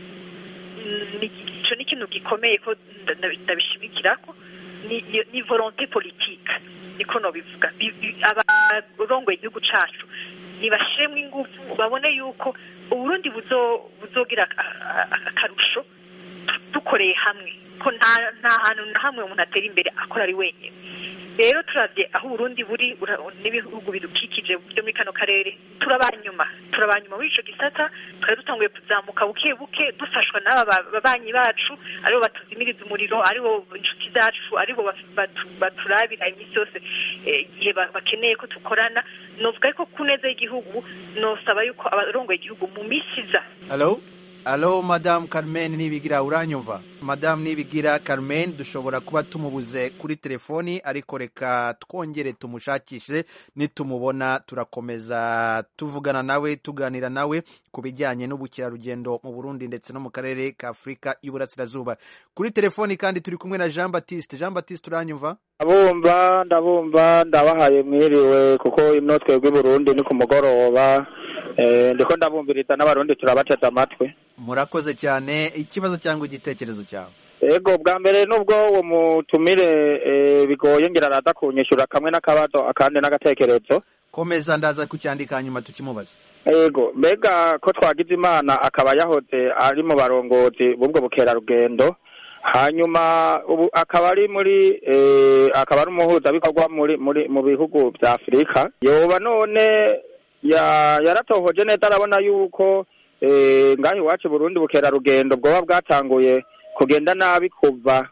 mm, ni- ico ni ikintu gikomeye ko nda- nda- ndabishimikirako ni ni- ni volonté politique niko nobivuga Bi- bi- abarongoye igihugu cacu nibashiremwo ingufu babone yuko uburundi buzo buzogira a- a- akarusho tu- dukoreye hamwe ko nta nta hantu na hamwe umuntu atera imbere akora ari wenyine rero turabye aho uburundi buri ura- n'ibihugu bidukikije byo muri kano karere turabanyuma turabanyuma muri ico gisata twari dutanguye kuzamuka buke buke dufashwa n'aba ba- babanyi bacu aribo batuzimiriza umuriro aribo inshuti zacu aribo baf- batu- baturabira iminsi yose eh, igihe ba- bakeneye ko dukorana novuga ariko ku neza y'igihugu nosaba yuko abarongoye igihugu mu misi iza Hello? Hello, Madame Carmen Nibigira uranyumva? Madame Nibigira Carmen dushobora kuba tumubuze kuri telefoni ariko reka twongere tumushakishe nitumubona turakomeza tuvugana nawe tuganira nawe ku bijyanye n'ubukerarugendo mu Burundi ndetse no mu karere ka Afurika y'Uburasirazuba. Kuri telefoni kandi turi kumwe na Jean Baptiste. Jean Baptiste uranyumva? ndabumva ndabumva ndabahaye mwiriwe kuko ino twebwe i burundi ni ku mugoroba eh, ndiko ndabumviriza n'abarundi turabateze amatwi Murakoze cyane. Ikibazo cyangwa igitekerezo cyawe? ego bwa mbere nubwo uwo mutumire eh, bigoye ngira araza kunyishura kamwe n'akabazo akandi n'agatekerezo Komeza ndaza kucyandika hanyuma tukimubaza. ego mbega ko twagize imana akaba yahoze ari mu barongozi b'ubwo bukerarugendo hanyuma ubu akaba ari muri eh, akaba ari umuhuzabikorwa muri muri mu bihugu bya afurika yoba none ya- yaratohoje neza arabona yuko eh, ngaho iwacu i burundi bukerarugendo bwoba bwatanguye kugenda nabi kuva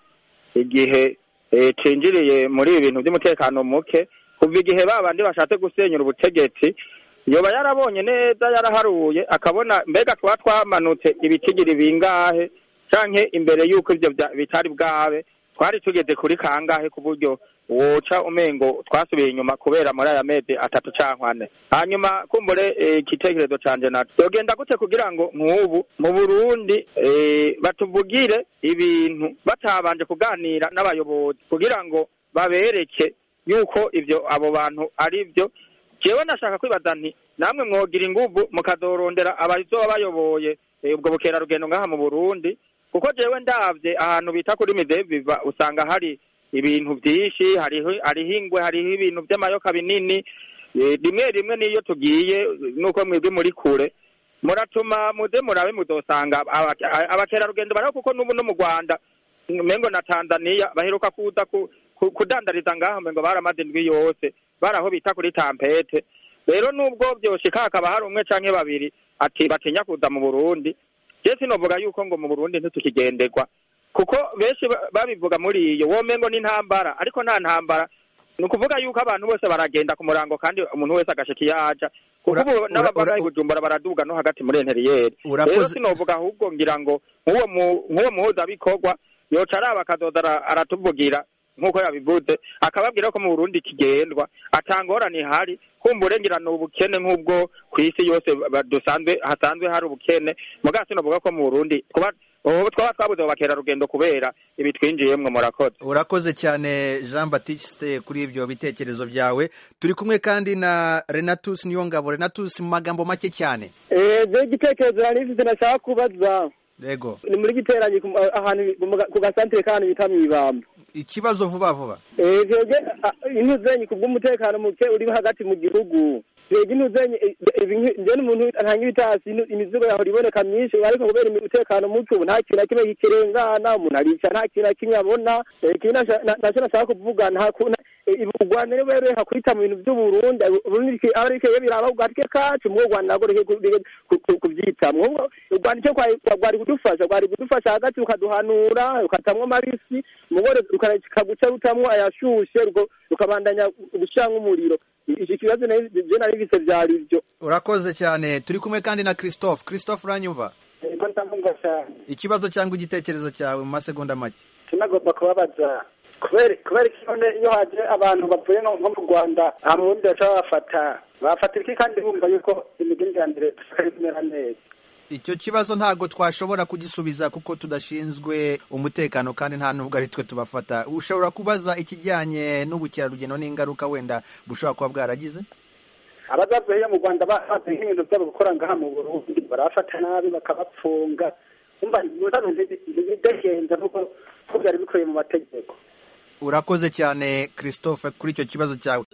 igihe eh, cinjiriye muri ibi bintu by'umutekano muke kuva igihe ba bandi bashatse gusenyura ubutegetsi yoba yarabonye neza yaraharuye akabona mbega tuba twamanutse ibitigiri bingahe canke imbere y'uko ivyo vya- bitari bwabe twari tugeze kuri kangahe ku buryo woca umengo twasubiye inyuma kubera muri aya mezi atatu canke ane hanyuma kumbure eh, igitekerezo canje naco yogenda gute kugira ngo nk'ubu mu burundi eh, batuvugire ibintu batabanje kuganira n'abayobozi kugira ngo babereke yuko ivyo abo bantu ari vyo jewe nashaka kwibaza nti namwe mwogira inguvu mukazorondera abazoba bayoboye eh, ubwo bukerarugendo ngaha mu burundi kuko jewe ndavye ahantu bita kuri mideviva usanga hari ibintu vyinshi hariho hariho ingwe hariho ibintu vy'amayoka binini eh, rimwe rimwe niyo tugiye nuko mwebwe muri kure muratuma muze murabe muzosanga aba- a- abakerarugendo bariho kuko n'ubu no mu rwanda mengo na tanzania baheruka kuza ku- ku- kudandariza ngaho mengo baramaze indwi yose bari aho bita kuri tampete rero nubwo vyoshika hakaba hari umwe canke babiri ati batinya kuza mu burundi je sinovuga yuko ngo mu burundi ntitukigenderwa kuko benshi ba- babivuga muri iyo womengo n'intambara ariko nta ntambara ni ukuvuga yuko abantu bose baragenda ku murango kandi umuntu wese agashika iyo aja kuko Ura- ubu ura- n'abavaga ura- i bujumbura baraduga no hagati muri interiyeri rero Urakoze sinovuga ahubwo ngira ngo nk'uwo mu- nk'uwo muhuzabikorwa yoca araba akazoza ara- aratuvugira nk'uko yabivuze akababwira ko mu burundi kigendwa atangorane ihari kumbure ngira ni ubukene nk'ubwo ku isi yose ba- dusanzwe hasanzwe hari ubukene mugabo sinovuga ko mu burundi kuba ubu twaba twabuze abo bakerarugendo kubera ibi twinjiyemwo murakoze urakoze cyane jean batiste kuri ibyo bitekerezo byawe turi kumwe kandi na renatus niyongabo renatus mu magambo make cyane ejo igitekerezo nari mfite nashaka kubaza yego ni muri giteranye ku- ahantu mu ga- ku gasantere k'ahantu bita mw'ibamba ikibazo vuba vuba Eh, twebwe ah, intuzenyi ku bw'umutekano muke uri hagati mu gihugu twebwe intuzenyi eh, eh, ibi- njye n'umuntu ntanga ibitasi inu- imizigo yahora iboneka myinshi ariko kubera umutekano muke ubu nta kintu na kimwe kikirengana umuntu arica nta kintu na kimwe abona Eh, ikindi nasha- na- nacyo nashaka kuvuga nta ku- na- eh, u rwanda ni rero hakwita mu bintu by'uburundi uburundi bike- aba ariko iyo biraba ku gatwe kacu mu rwanda ntabwo reke ku- reke ku- ku- kubyitamwo Ubwo u rwanda icyo kwari rwari kudufasha rwari kudufasha hagati rukaduhanura rukatamwo amabisi umugore rukaguca rutamwo ayashushe ruko- rukabandanya gucamwo umuriro iki kibazo nari- je nari bise vyari ivyo urakoze cyane turi kumwe kandi na christophe christophe uranyumva Ego ndamwumva cyane ikibazo cyangwa igitekerezo cyawe mu masegonda make tunagomba kubabaza kubera kubera iki none iyo haje abantu bavuye nko nko mu rwanda aha mu bundi baca babafata bafata iki kandi bumva yuko imigenderanire dusigaye kumera neza icyo kibazo ntabwo twashobora kugisubiza kuko tudashinzwe umutekano kandi nta nubwo ari twe tubafata ushobora kubaza ikijyanye n'ubukerarugendo n'ingaruka wenda bushobora kuba bwaragize abazavuye iyo mu rwanda ba- bazi nk'ibintu byabo gukora ngaha mu burundi barabafata nabi bakabapfunga umva ibibazo ntibidagenza nk'uko ko byari bikubiye mu mategeko urakoze cyane christophe kuri icyo kibazo cyawe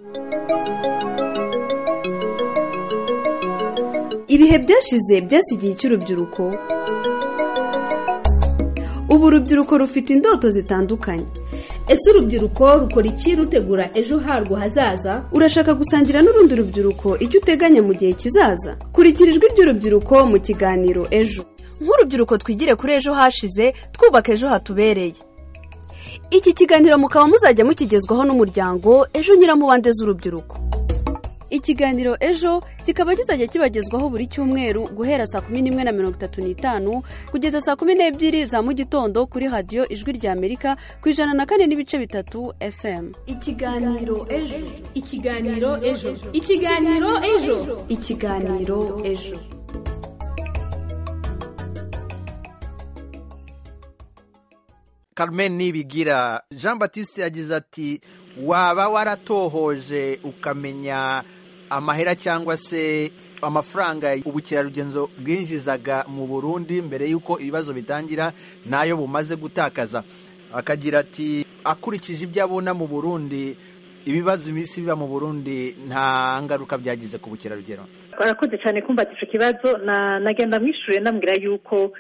ibihe byashize byasigiye icy'urubyiruko ubu urubyiruko rufite indoto zitandukanye ese urubyiruko rukora iki rutegura ejo harwo hazaza urashaka gusangira n'urundi rubyiruko icyo uteganya mu gihe kizaza kurikira ijwi ry'urubyiruko mu kiganiro ejo nk'urubyiruko twigire kuri ejo hashize twubaka ejo hatubereye iki kiganiro mukaba muzajya mukigezwaho n'umuryango ejo nyiramubande z'urubyiruko ikiganiro ejo kikaba kizajya kibagezwaho buri cyumweru guhera saa kumi n'imwe na mirongo itatu n'itanu kugeza saa kumi n'ebyiri za mu gitondo kuri radiyo ijwi rya amerika ku ijana na kane n'ibice bitatu fm ikiganiro ejo ikiganiro ejo ikiganiro ejo ikiganiro ejo Carmen Nibigira Jean Baptiste yagize ati waba waratohoje ukamenya amahera cyangwa se amafaranga ubukerarugendo bwinjizaga mu Burundi mbere y'uko ibibazo bitangira nayo bumaze gutakaza akagira ati akurikije ibyo abona mu Burundi ibibazo iminsi biba mu Burundi nta ngaruka byagize ku bukerarugendo barakoze cyane kumbaza icyo kibazo nagenda mwishyuye ndambwira yuko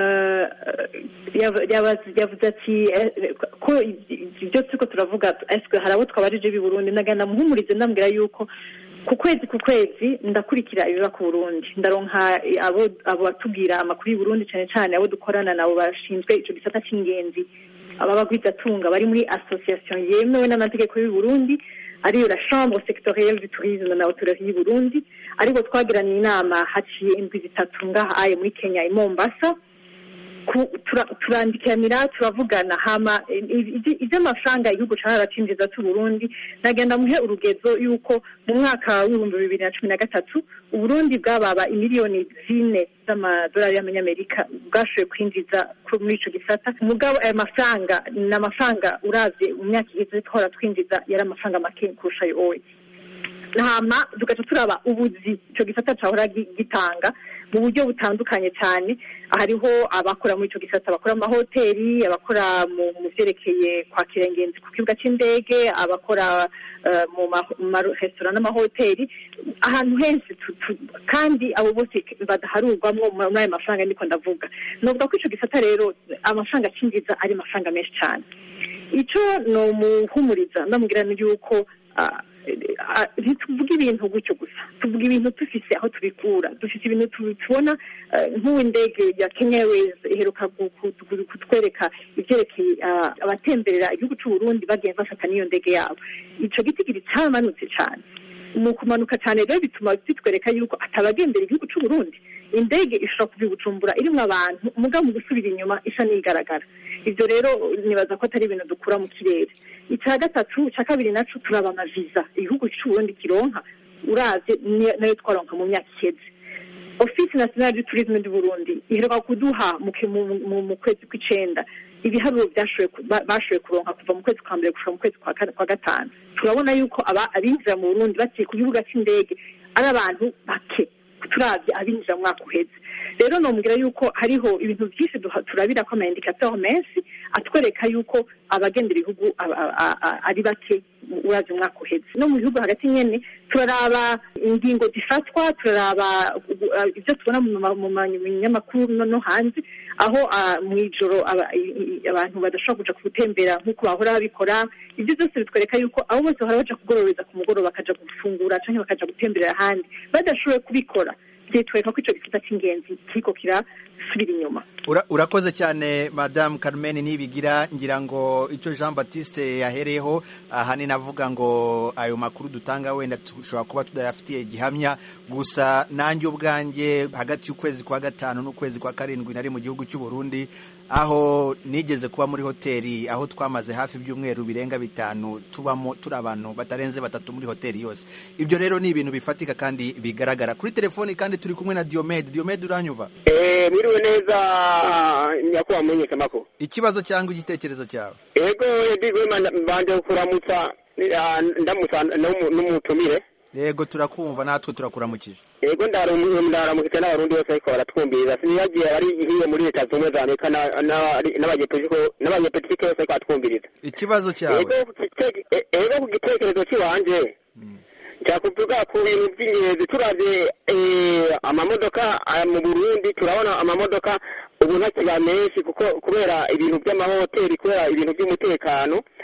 yavuze ati ko ibyo turiko turavuga hari abo twabarije b'i burundi nagenda muhumurize ndambwira yuko ku kwezi ku kwezi ndakurikira ibiba ku burundi ndaronka abo batubwira amakuru y'u burundi cyane cyane abo dukorana nabo bashinzwe icyo gisata cy'ingenzi ababagwizatunga bari muri association yemewe n'amategeko y'u burundi ariyo la chambre sectorielle du tourisme na hotelerie y'u burundi ariko twagiranye inama haciye indwi zitatu ngaha aye muri kenya i mombasa turandikiranira turavugana hama iby'amafaranga igihugu cyaracinjiza cy'u Burundi nagenda muhe urugezo yuko mu mwaka w'ibihumbi bibiri na cumi na gatatu uburundi bwababa imiliyoni zine z'amadolari y'amanyamerika bwashoboye kwinjiza muri ico gisata mugabo ayo mafaranga ni amafaranga uravye mu myaka iheze twahora twinjiza yari amafaranga make kurusha ayo owe hama tugaca turaba ubuzi ico gisata cahora gitanga mu buryo butandukanye cyane hariho abakora muri icyo gisata abakora mu mahoteli abakora mu byerekeye kwakira ingenzi ku kibuga cy'indege abakora mu maresitora n'amahoteli ahantu henshi kandi abo bose badaharurwamo muri ayo mafaranga niko ndavuga nuvuga ko icyo gisata rero amafaranga akinjiza ari amafaranga menshi cyane icyo ni umuhumuriza ndamubwira yuko ntituvuge ibintu gutyo gusa tuvuga ibintu dufise aho tubikura dufite ibintu tubona nk'uw'indege ya kenya airways iheruka kutwereka ibyerekeye abatemberera igihugu cy'u Burundi bagiye bafata n'iyo ndege yabo icyo giti kiri cyamanutse cyane mu kumanuka cyane rero bituma bitwereka yuko atabagendera igihugu cy'u Burundi indege ishobora kuva i bujumbura irimo abantu umugabo mu gusubira inyuma isa n'igaragara ibyo rero nibaza ko atari ibintu dukura mu kirere icya gatatu icya kabiri naco turaba amaviza igihugu cy'uburundi kironka uravye nayo twaronka mu myaka iheze ofisi nationale du tourisme du burundi iheruka kuduha mu kwezi kw'icenda ibiharuro bashoboye kuronka kuva mu kwezi kwa mbere gushika mu kwezi kwa gatanu turabona yuko abinjira mu burundi baciye ku kibuga c'indege ari abantu bake turavye abinjira mu mwaka uheze rero nomubwira yuko hariho ibintu byinshi turabira ko amaindikateur menshi atwereka yuko abagendera ibihugu ari bake uravye umwaka uheze no mu bihugu hagati nyene turaraba ingingo zifatwa turaraba ibyo tubona mu binyamakuru no hanze aho mu ijoro abantu badashobora kuja gutembera nk'uko bahora babikora ibyo byose bitwereka yuko abo bose bahora baja kugororeza ku mugoroba bakaja gufungura canke bakaja gutemberera ahandi badashoboye kubikora byitwereka ko ico gisata c'ingenzi kiriko kirasubira inyuma urakoze cyane madamu Carmen nibigira ngira ngo icyo jean batiste yahereyeho ahanini avuga ngo ayo makuru dutanga wenda dushobora kuba tudayafitiye gihamya gusa nanjye ubwanjye hagati y'ukwezi kwa gatanu n'ukwezi kwa karindwi nari mu gihugu cy'u Burundi aho nigeze kuba muri hoteli aho twamaze hafi ibyumweru birenga bitanu tubamo turi abantu batarenze batatu muri hoteli yose ibyo rero ni ibintu bifatika kandi bigaragara kuri telefoni kandi turi kumwe na Diomede Diomede uranyuva eh mwiriwe neza nyakubahwa mumenyeshamakuru ikibazo cyangwa igitekerezo cyawe yego edigwe mbanje kuramutsa ndamutsa n'umutumire yego turakumva natwe turakuramukije yego ndaramukije n'abarundi bose ariko baratwumviriza sinibagiye ari hiyo muri leta zunze za amerika n'abanyepolitike bose ariko batwumviriza ikibazo cyawe yego ku gitekerezo cy'iwanje cyakuvuga ku bintu by'ingenzi turavye amamodoka mu burundi turabona amamodoka ubu ntakiba menshi kuko kubera ibintu by'amahoteli kubera ibintu by'umutekano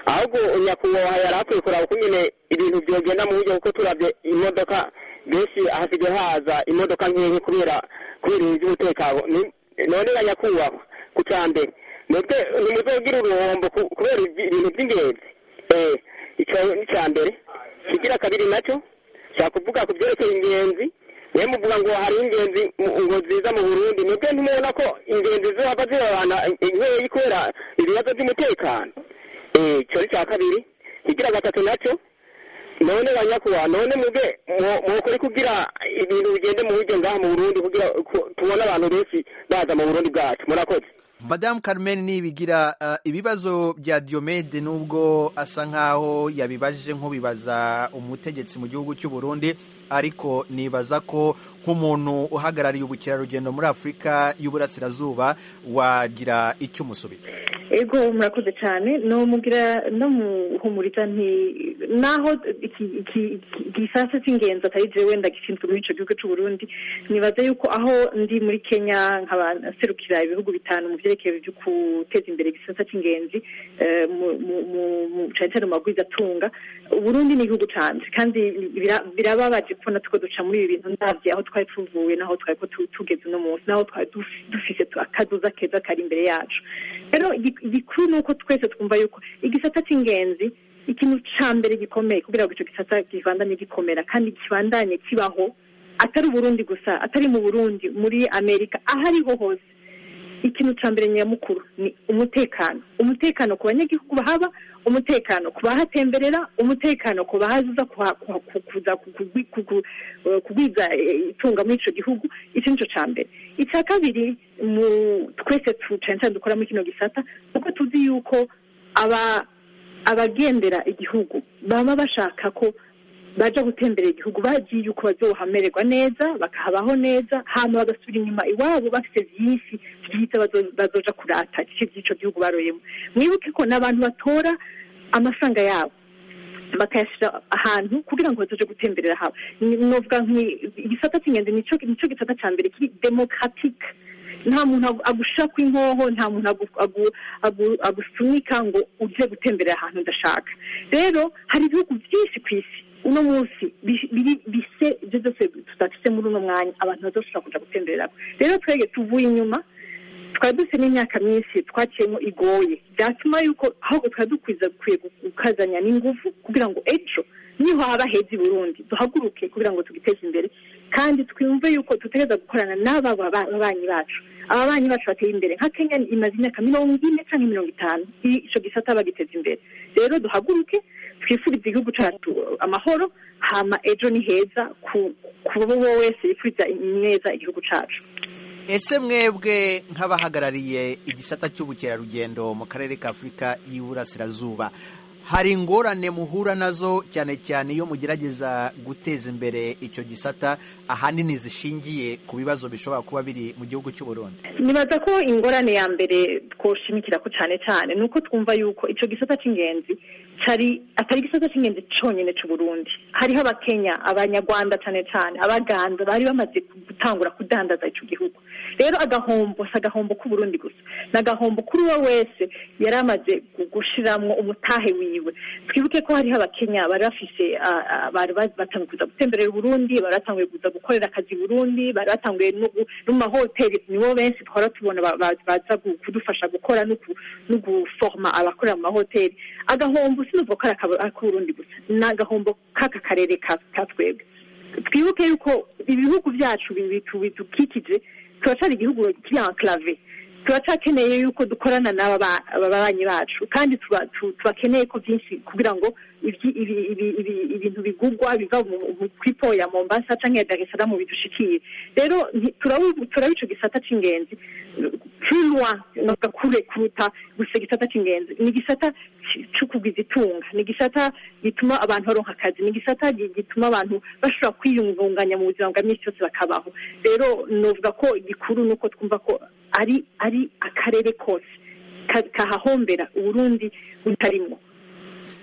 ahubwo nyakubahwa yari akwiye kuraba uko nyine ibintu byogenda mu buryo kuko turabye imodoka benshi hasigaye haza imodoka nkeya kubera kubera ibintu by'umutekano Ni- none na nyakubahwa ku cya mbere mwebwe ntimuzogira uruhombo ku- kubera ibi- ibintu by'ingenzi eh icyo ni icya mbere kigira kabiri nacyo nshaka kuvuga ku byerekeye ingenzi niyo muvuga ngo hari ingenzi mu- ngo ziza mu burundi mwebwe ntimubona ko ingenzi zihava zibabana inkeyi kubera ibibazo by'umutekano eh icyo ni icya kabiri kigira gatatu nacyo none banyakuba none mwebwe mwo- mwokore kugira ibintu bigende mu buryo ngaha mu burundi kugira ku- tubone abantu benshi baza mu burundi bwacu murakoze madamu carmen nibigira uh, ibibazo bya diomede nubwo asa nkaho yabibajije nk'ubibaza umutegetsi mu gihugu cy'u burundi ariko nibaza ko nk'umuntu uhagarariye ubukerarugendo muri afurika y'uburasirazuba wagira icyo umusubiza ego murakoze cyane nomugira no muhumuriza nti naho iki iki iki- igisasa cy'ingenzi atari jewe wenda gishinzwe muri ico gihugu c'u Burundi nibaza yuko aho ndi muri Kenya nkaba serukira ibihugu bitanu mu vyerekeye byo guteza imbere igisasa cy'ingenzi eh, mu- mu- mu- mu- cane cane mu magwizatunga Uburundi ni igihugu canje kandi bira- birababaje kubona tuko duca muri ibi bintu ndavye aho twari tuvuye naho twari ko tu- tugeze uno munsi naho twari duf- dufise tu- akazoza keza kari imbere yacu rero igi- igikuru ni uko twese twumva yuko igisata cy'ingenzi ikintu ca mbere gikomeye kugira ngo ico gisata kibandanye gikomera kandi kibandanye kibaho atari uburundi gusa atari mu burundi muri amerika aho ariho hose ikintu ca mbere nyamukuru ni umutekano umutekano ku banyagihugu bahaba umutekano ku bahatemberera umutekano ku bahaza kuha- kuha- ku- kuza ku- kugwi- ku- ku- eh, kugwiza eh, itunga muri ico gihugu icyo nico ca mbere icya kabiri mu twese tu- cane cane dukora muri kino gisata kuko tuzi yuko aba abagendera igihugu baba bashaka ko baja gutemberera igihugu bagiye yuko bazohamererwa neza bakahabaho neza hama bagasubira inyuma iwabo bafite vyinshi vyiza bazo- bazoja kurata ico vy'ico gihugu baroyemo mwibuke ko n'abantu batora amafaranga yabo bakayashyira ahantu kugira ngo bazoje gutemberera habo Ni- novuga nki igisata cy'ingenzi nico nico gisata ca mbere kiri demokratique nta muntu agu- agushira kw'inkoho nta muntu agu- agu- agu- agusunika ngo uje gutemberera ahantu udashaka rero hari ibihugu byinshi ku isi uno munsi bi- biri- bise ibyo byose tudafise muri uno mwanya abantu bazoshobora kuja gutembererako rero twege tuvuye inyuma twari dufite n'imyaka myinshi twaciyemo igoye byatuma yuko ahubwo twari dukwiza dukwiye gukazanya n'ingufu kugira ngo ejo niho haba heza i burundi duhaguruke kugira ngo tugiteze imbere kandi twumve yuko dutegereza gukorana n'aba baba- babanyi bacu ababanyi bacu bateye imbere nka kenya imaze imyaka mirongo ine cyangwa mirongo itanu i- ico gisata bagiteza imbere rero duhaguruke twifurize igihugu cyacu amahoro hama ejo ni heza ku ku uwo wese yifuriza neza igihugu cyacu ese mwebwe nk'abahagarariye igisata cy'ubukerarugendo mu karere ka afurika y'uburasirazuba hari ingorane muhura nazo cyane cyane iyo mugerageza guteza imbere icyo gisata ahanini zishingiye ku bibazo bishobora kuba biri mu gihugu cy'u Burundi nibaza ko ingorane ya mbere twoshimikira ko cyane cyane ni uko twumva yuko icyo gisata cy'ingenzi cyari atari igisata cy'ingenzi cyonyine cy'u Burundi hariho abakenya abanyarwanda cyane cyane abaganda bari bamaze gutangura kudandaza icyo gihugu rero agahombo si agahombo k'uburundi gusa ni agahombo kuri uwo wese yari amaze gushiramwo umutahe wiwe twibuke ko hariho abakenya bari bafise ah, ah, bari ba- batanguye kuza gutemberera uburundi bari batanguye kuza gukorera akazi i burundi bari batanguye no gu- no mu mahoteli nibo benshi twara tubona ba- ba- baza gu- kudufasha gukora no gu- no guforma abakorera mu mahoteli agahombo sinuvuga ko ari akaba- ak'uburundi gusa ni agahombo k'aka karere ka ka twebwe twibuke yuko ibihugu byacu bi- bitu- bidukikije turacari igihugu kiri enclave turacakeneye yuko dukorana n'aba ba- ababanyi bacu kandi tuba- tu- tubakeneye ko byinshi kugira ngo ibyi- ibi- ibi- ibi- ibintu bigugwa biva mu- mu- kuri po ya mombasa canke ya dar es salaam bidushikire rero nti- turabu- turaba ico gisata c'ingenzi plus loin novuga kure kuruta gusa igisata c'ingenzi ni igisata ci- co kugwiza itunga ni igisata gituma abantu baronka akazi ni igisata gi- gituma abantu bashobora kwiyungunganya mu buzima bwa minsi yose bakabaho rero novuga ko igikuru ni uko twumva ko ari ari akarere kose ka- kahahombera uburundi butarimwo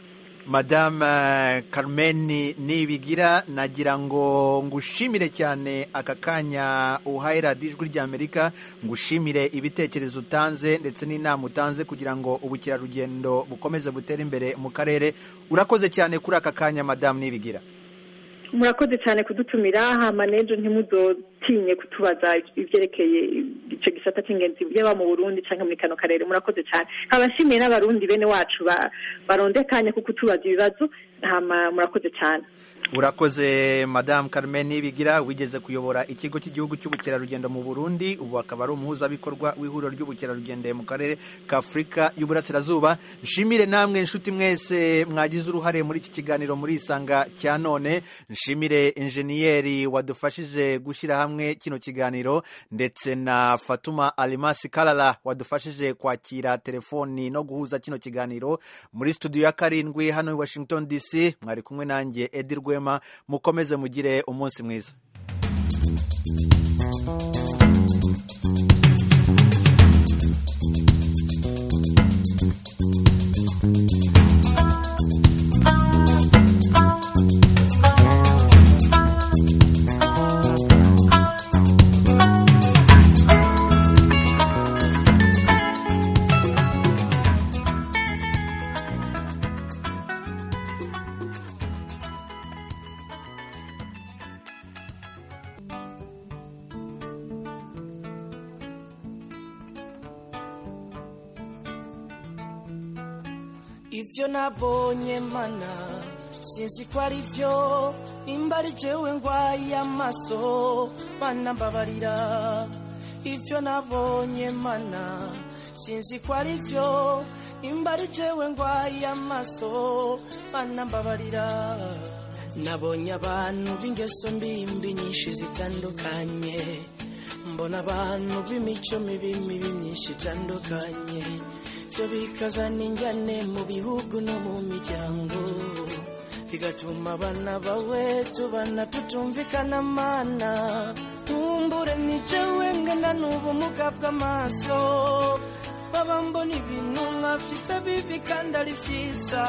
madame eh, Carmen nibigira nagira ngo ngushimire cyane aka kanya uhaye radiyo ijwi ry'amerika ngushimire ibitekerezo utanze ndetse n'inama utanze kugira ngo ubukerarugendo bukomeze butere imbere mu karere urakoze cyane kuri aka kanya madamu nibigira murakoze cyane kudutumira hama n'ejo ntimuzotinye kutubaza ibyerekeye icyo gisata cy'ingenzi byaba mu burundi cyangwa muri kano karere murakoze cyane abashimiye n'abarundi bene wacu ba- baronde akanya ko kutubaza ibibazo hama murakoze cyane urakoze madamu Carmen nibigira wigeze kuyobora ikigo cy'igihugu cy'ubukerarugendo mu burundi ubu akaba ari umuhuzabikorwa w'ihuriro ry'ubukerarugendo mu karere ka afurika y'uburasirazuba nshimire namwe inshuti mwese mwagize uruhare muri iki kiganiro muri isanga cya none nshimire injeniyeri wadufashije gushyira hamwe kino kiganiro ndetse na fatuma alimasi karara wadufashije kwakira telefoni no guhuza kino kiganiro muri studio ya karindwi hano i washington dc mwari kumwe nanjye edi rwema mukomeze mugire umunsi mwiza ibyo nabonye mana sinzi ko ari byo nimba ari jewe ndwaye amaso mana mbabarira ibyo nabonye mana sinzi ko ari byo nimba ari jewe ndwaye amaso mana mbabarira nabonye abantu b'ingeso mbimbi nyinshi zitandukanye mbona abantu b'imico mibi mibi myinshi itandukanye byo bikazana injyane mu bihugu no mu miryango bigatuma abana bawe tubana tutumvikana mana nkumbure nijewe ngana n'ubumuga bw'amaso baba mbona ibintu nkafite bibi kandi ari byiza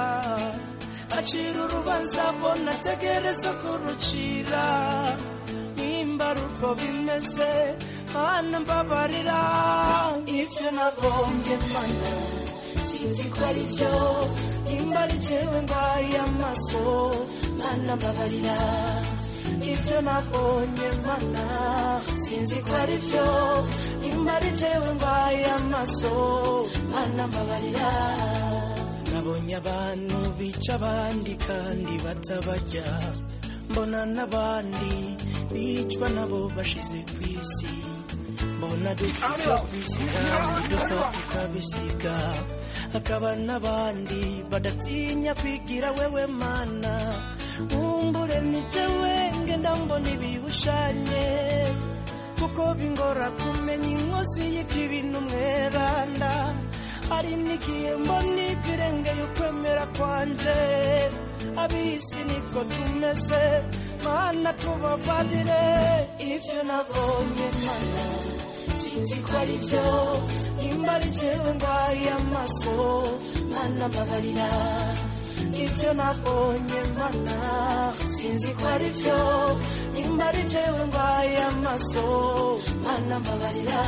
acira urubanza bona ategereza kurucira nimba ari uko bimeze mana mbabarira ibyo nagombye mana sinzi ko ari byo nimba ari jewe ndwaye amaso mana mbabarira ibyo nabonye mana sinzi ko ari byo nimba ari jewe ndwaye amaso mana mbabarira nabonye abantu bica abandi kandi batabarya mbona n'abandi bicwa nabo bashize ku isi mbona dupfa ku isi kandi dupfa tukabisiga hakaba n'abandi badatinya kwigira wewe mana nkumbure ni jewe ngenda mbona ibihushanye kuko bingora kumenya inkozi y'ikibi n'umweranda hari n'igihe mbona ibirengeye ukwemera kwanje abisi niko tumeze mana tubabarire ibyo nabonye mana sinzi ko ari byo nimba ari jewe ndwaye amaso mana mbabarira ibyo nabonye mana sinzi ko ari byo nimba ari jewe ndwaye amaso mana mbabarira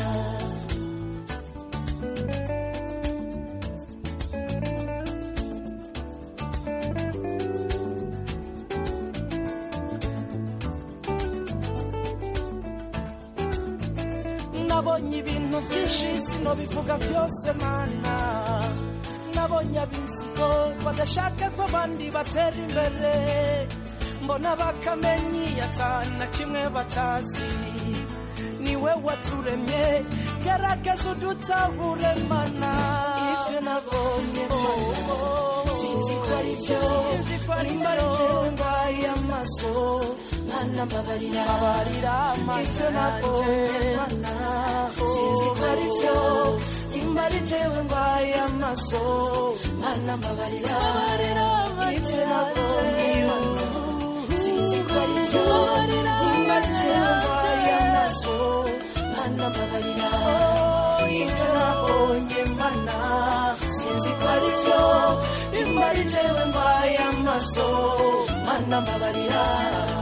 nabonye ibintu byinshi sinobivuga byose mana nabonye abizigo badashaka ko abandi batera imbere mbona bakamenyi atana kimwe batazi niwe waturemye garagaza udutahure mana ibyo nabonye mana sinzi ko ari byo nimba ari jewe ndwaye amaso mana mbabarira mbabarira ibyo nabonye mana sinzi ko ari byo nimba ari jewe ndwaye amaso mana mbabarira ibyo nabonye sinzi ko ari byo nimba ari jewe ndwaye amaso mana mbabarira ibyo nabonye mana sinzi ko ari byo nimba ari jewe ndwaye maso mana mbabarira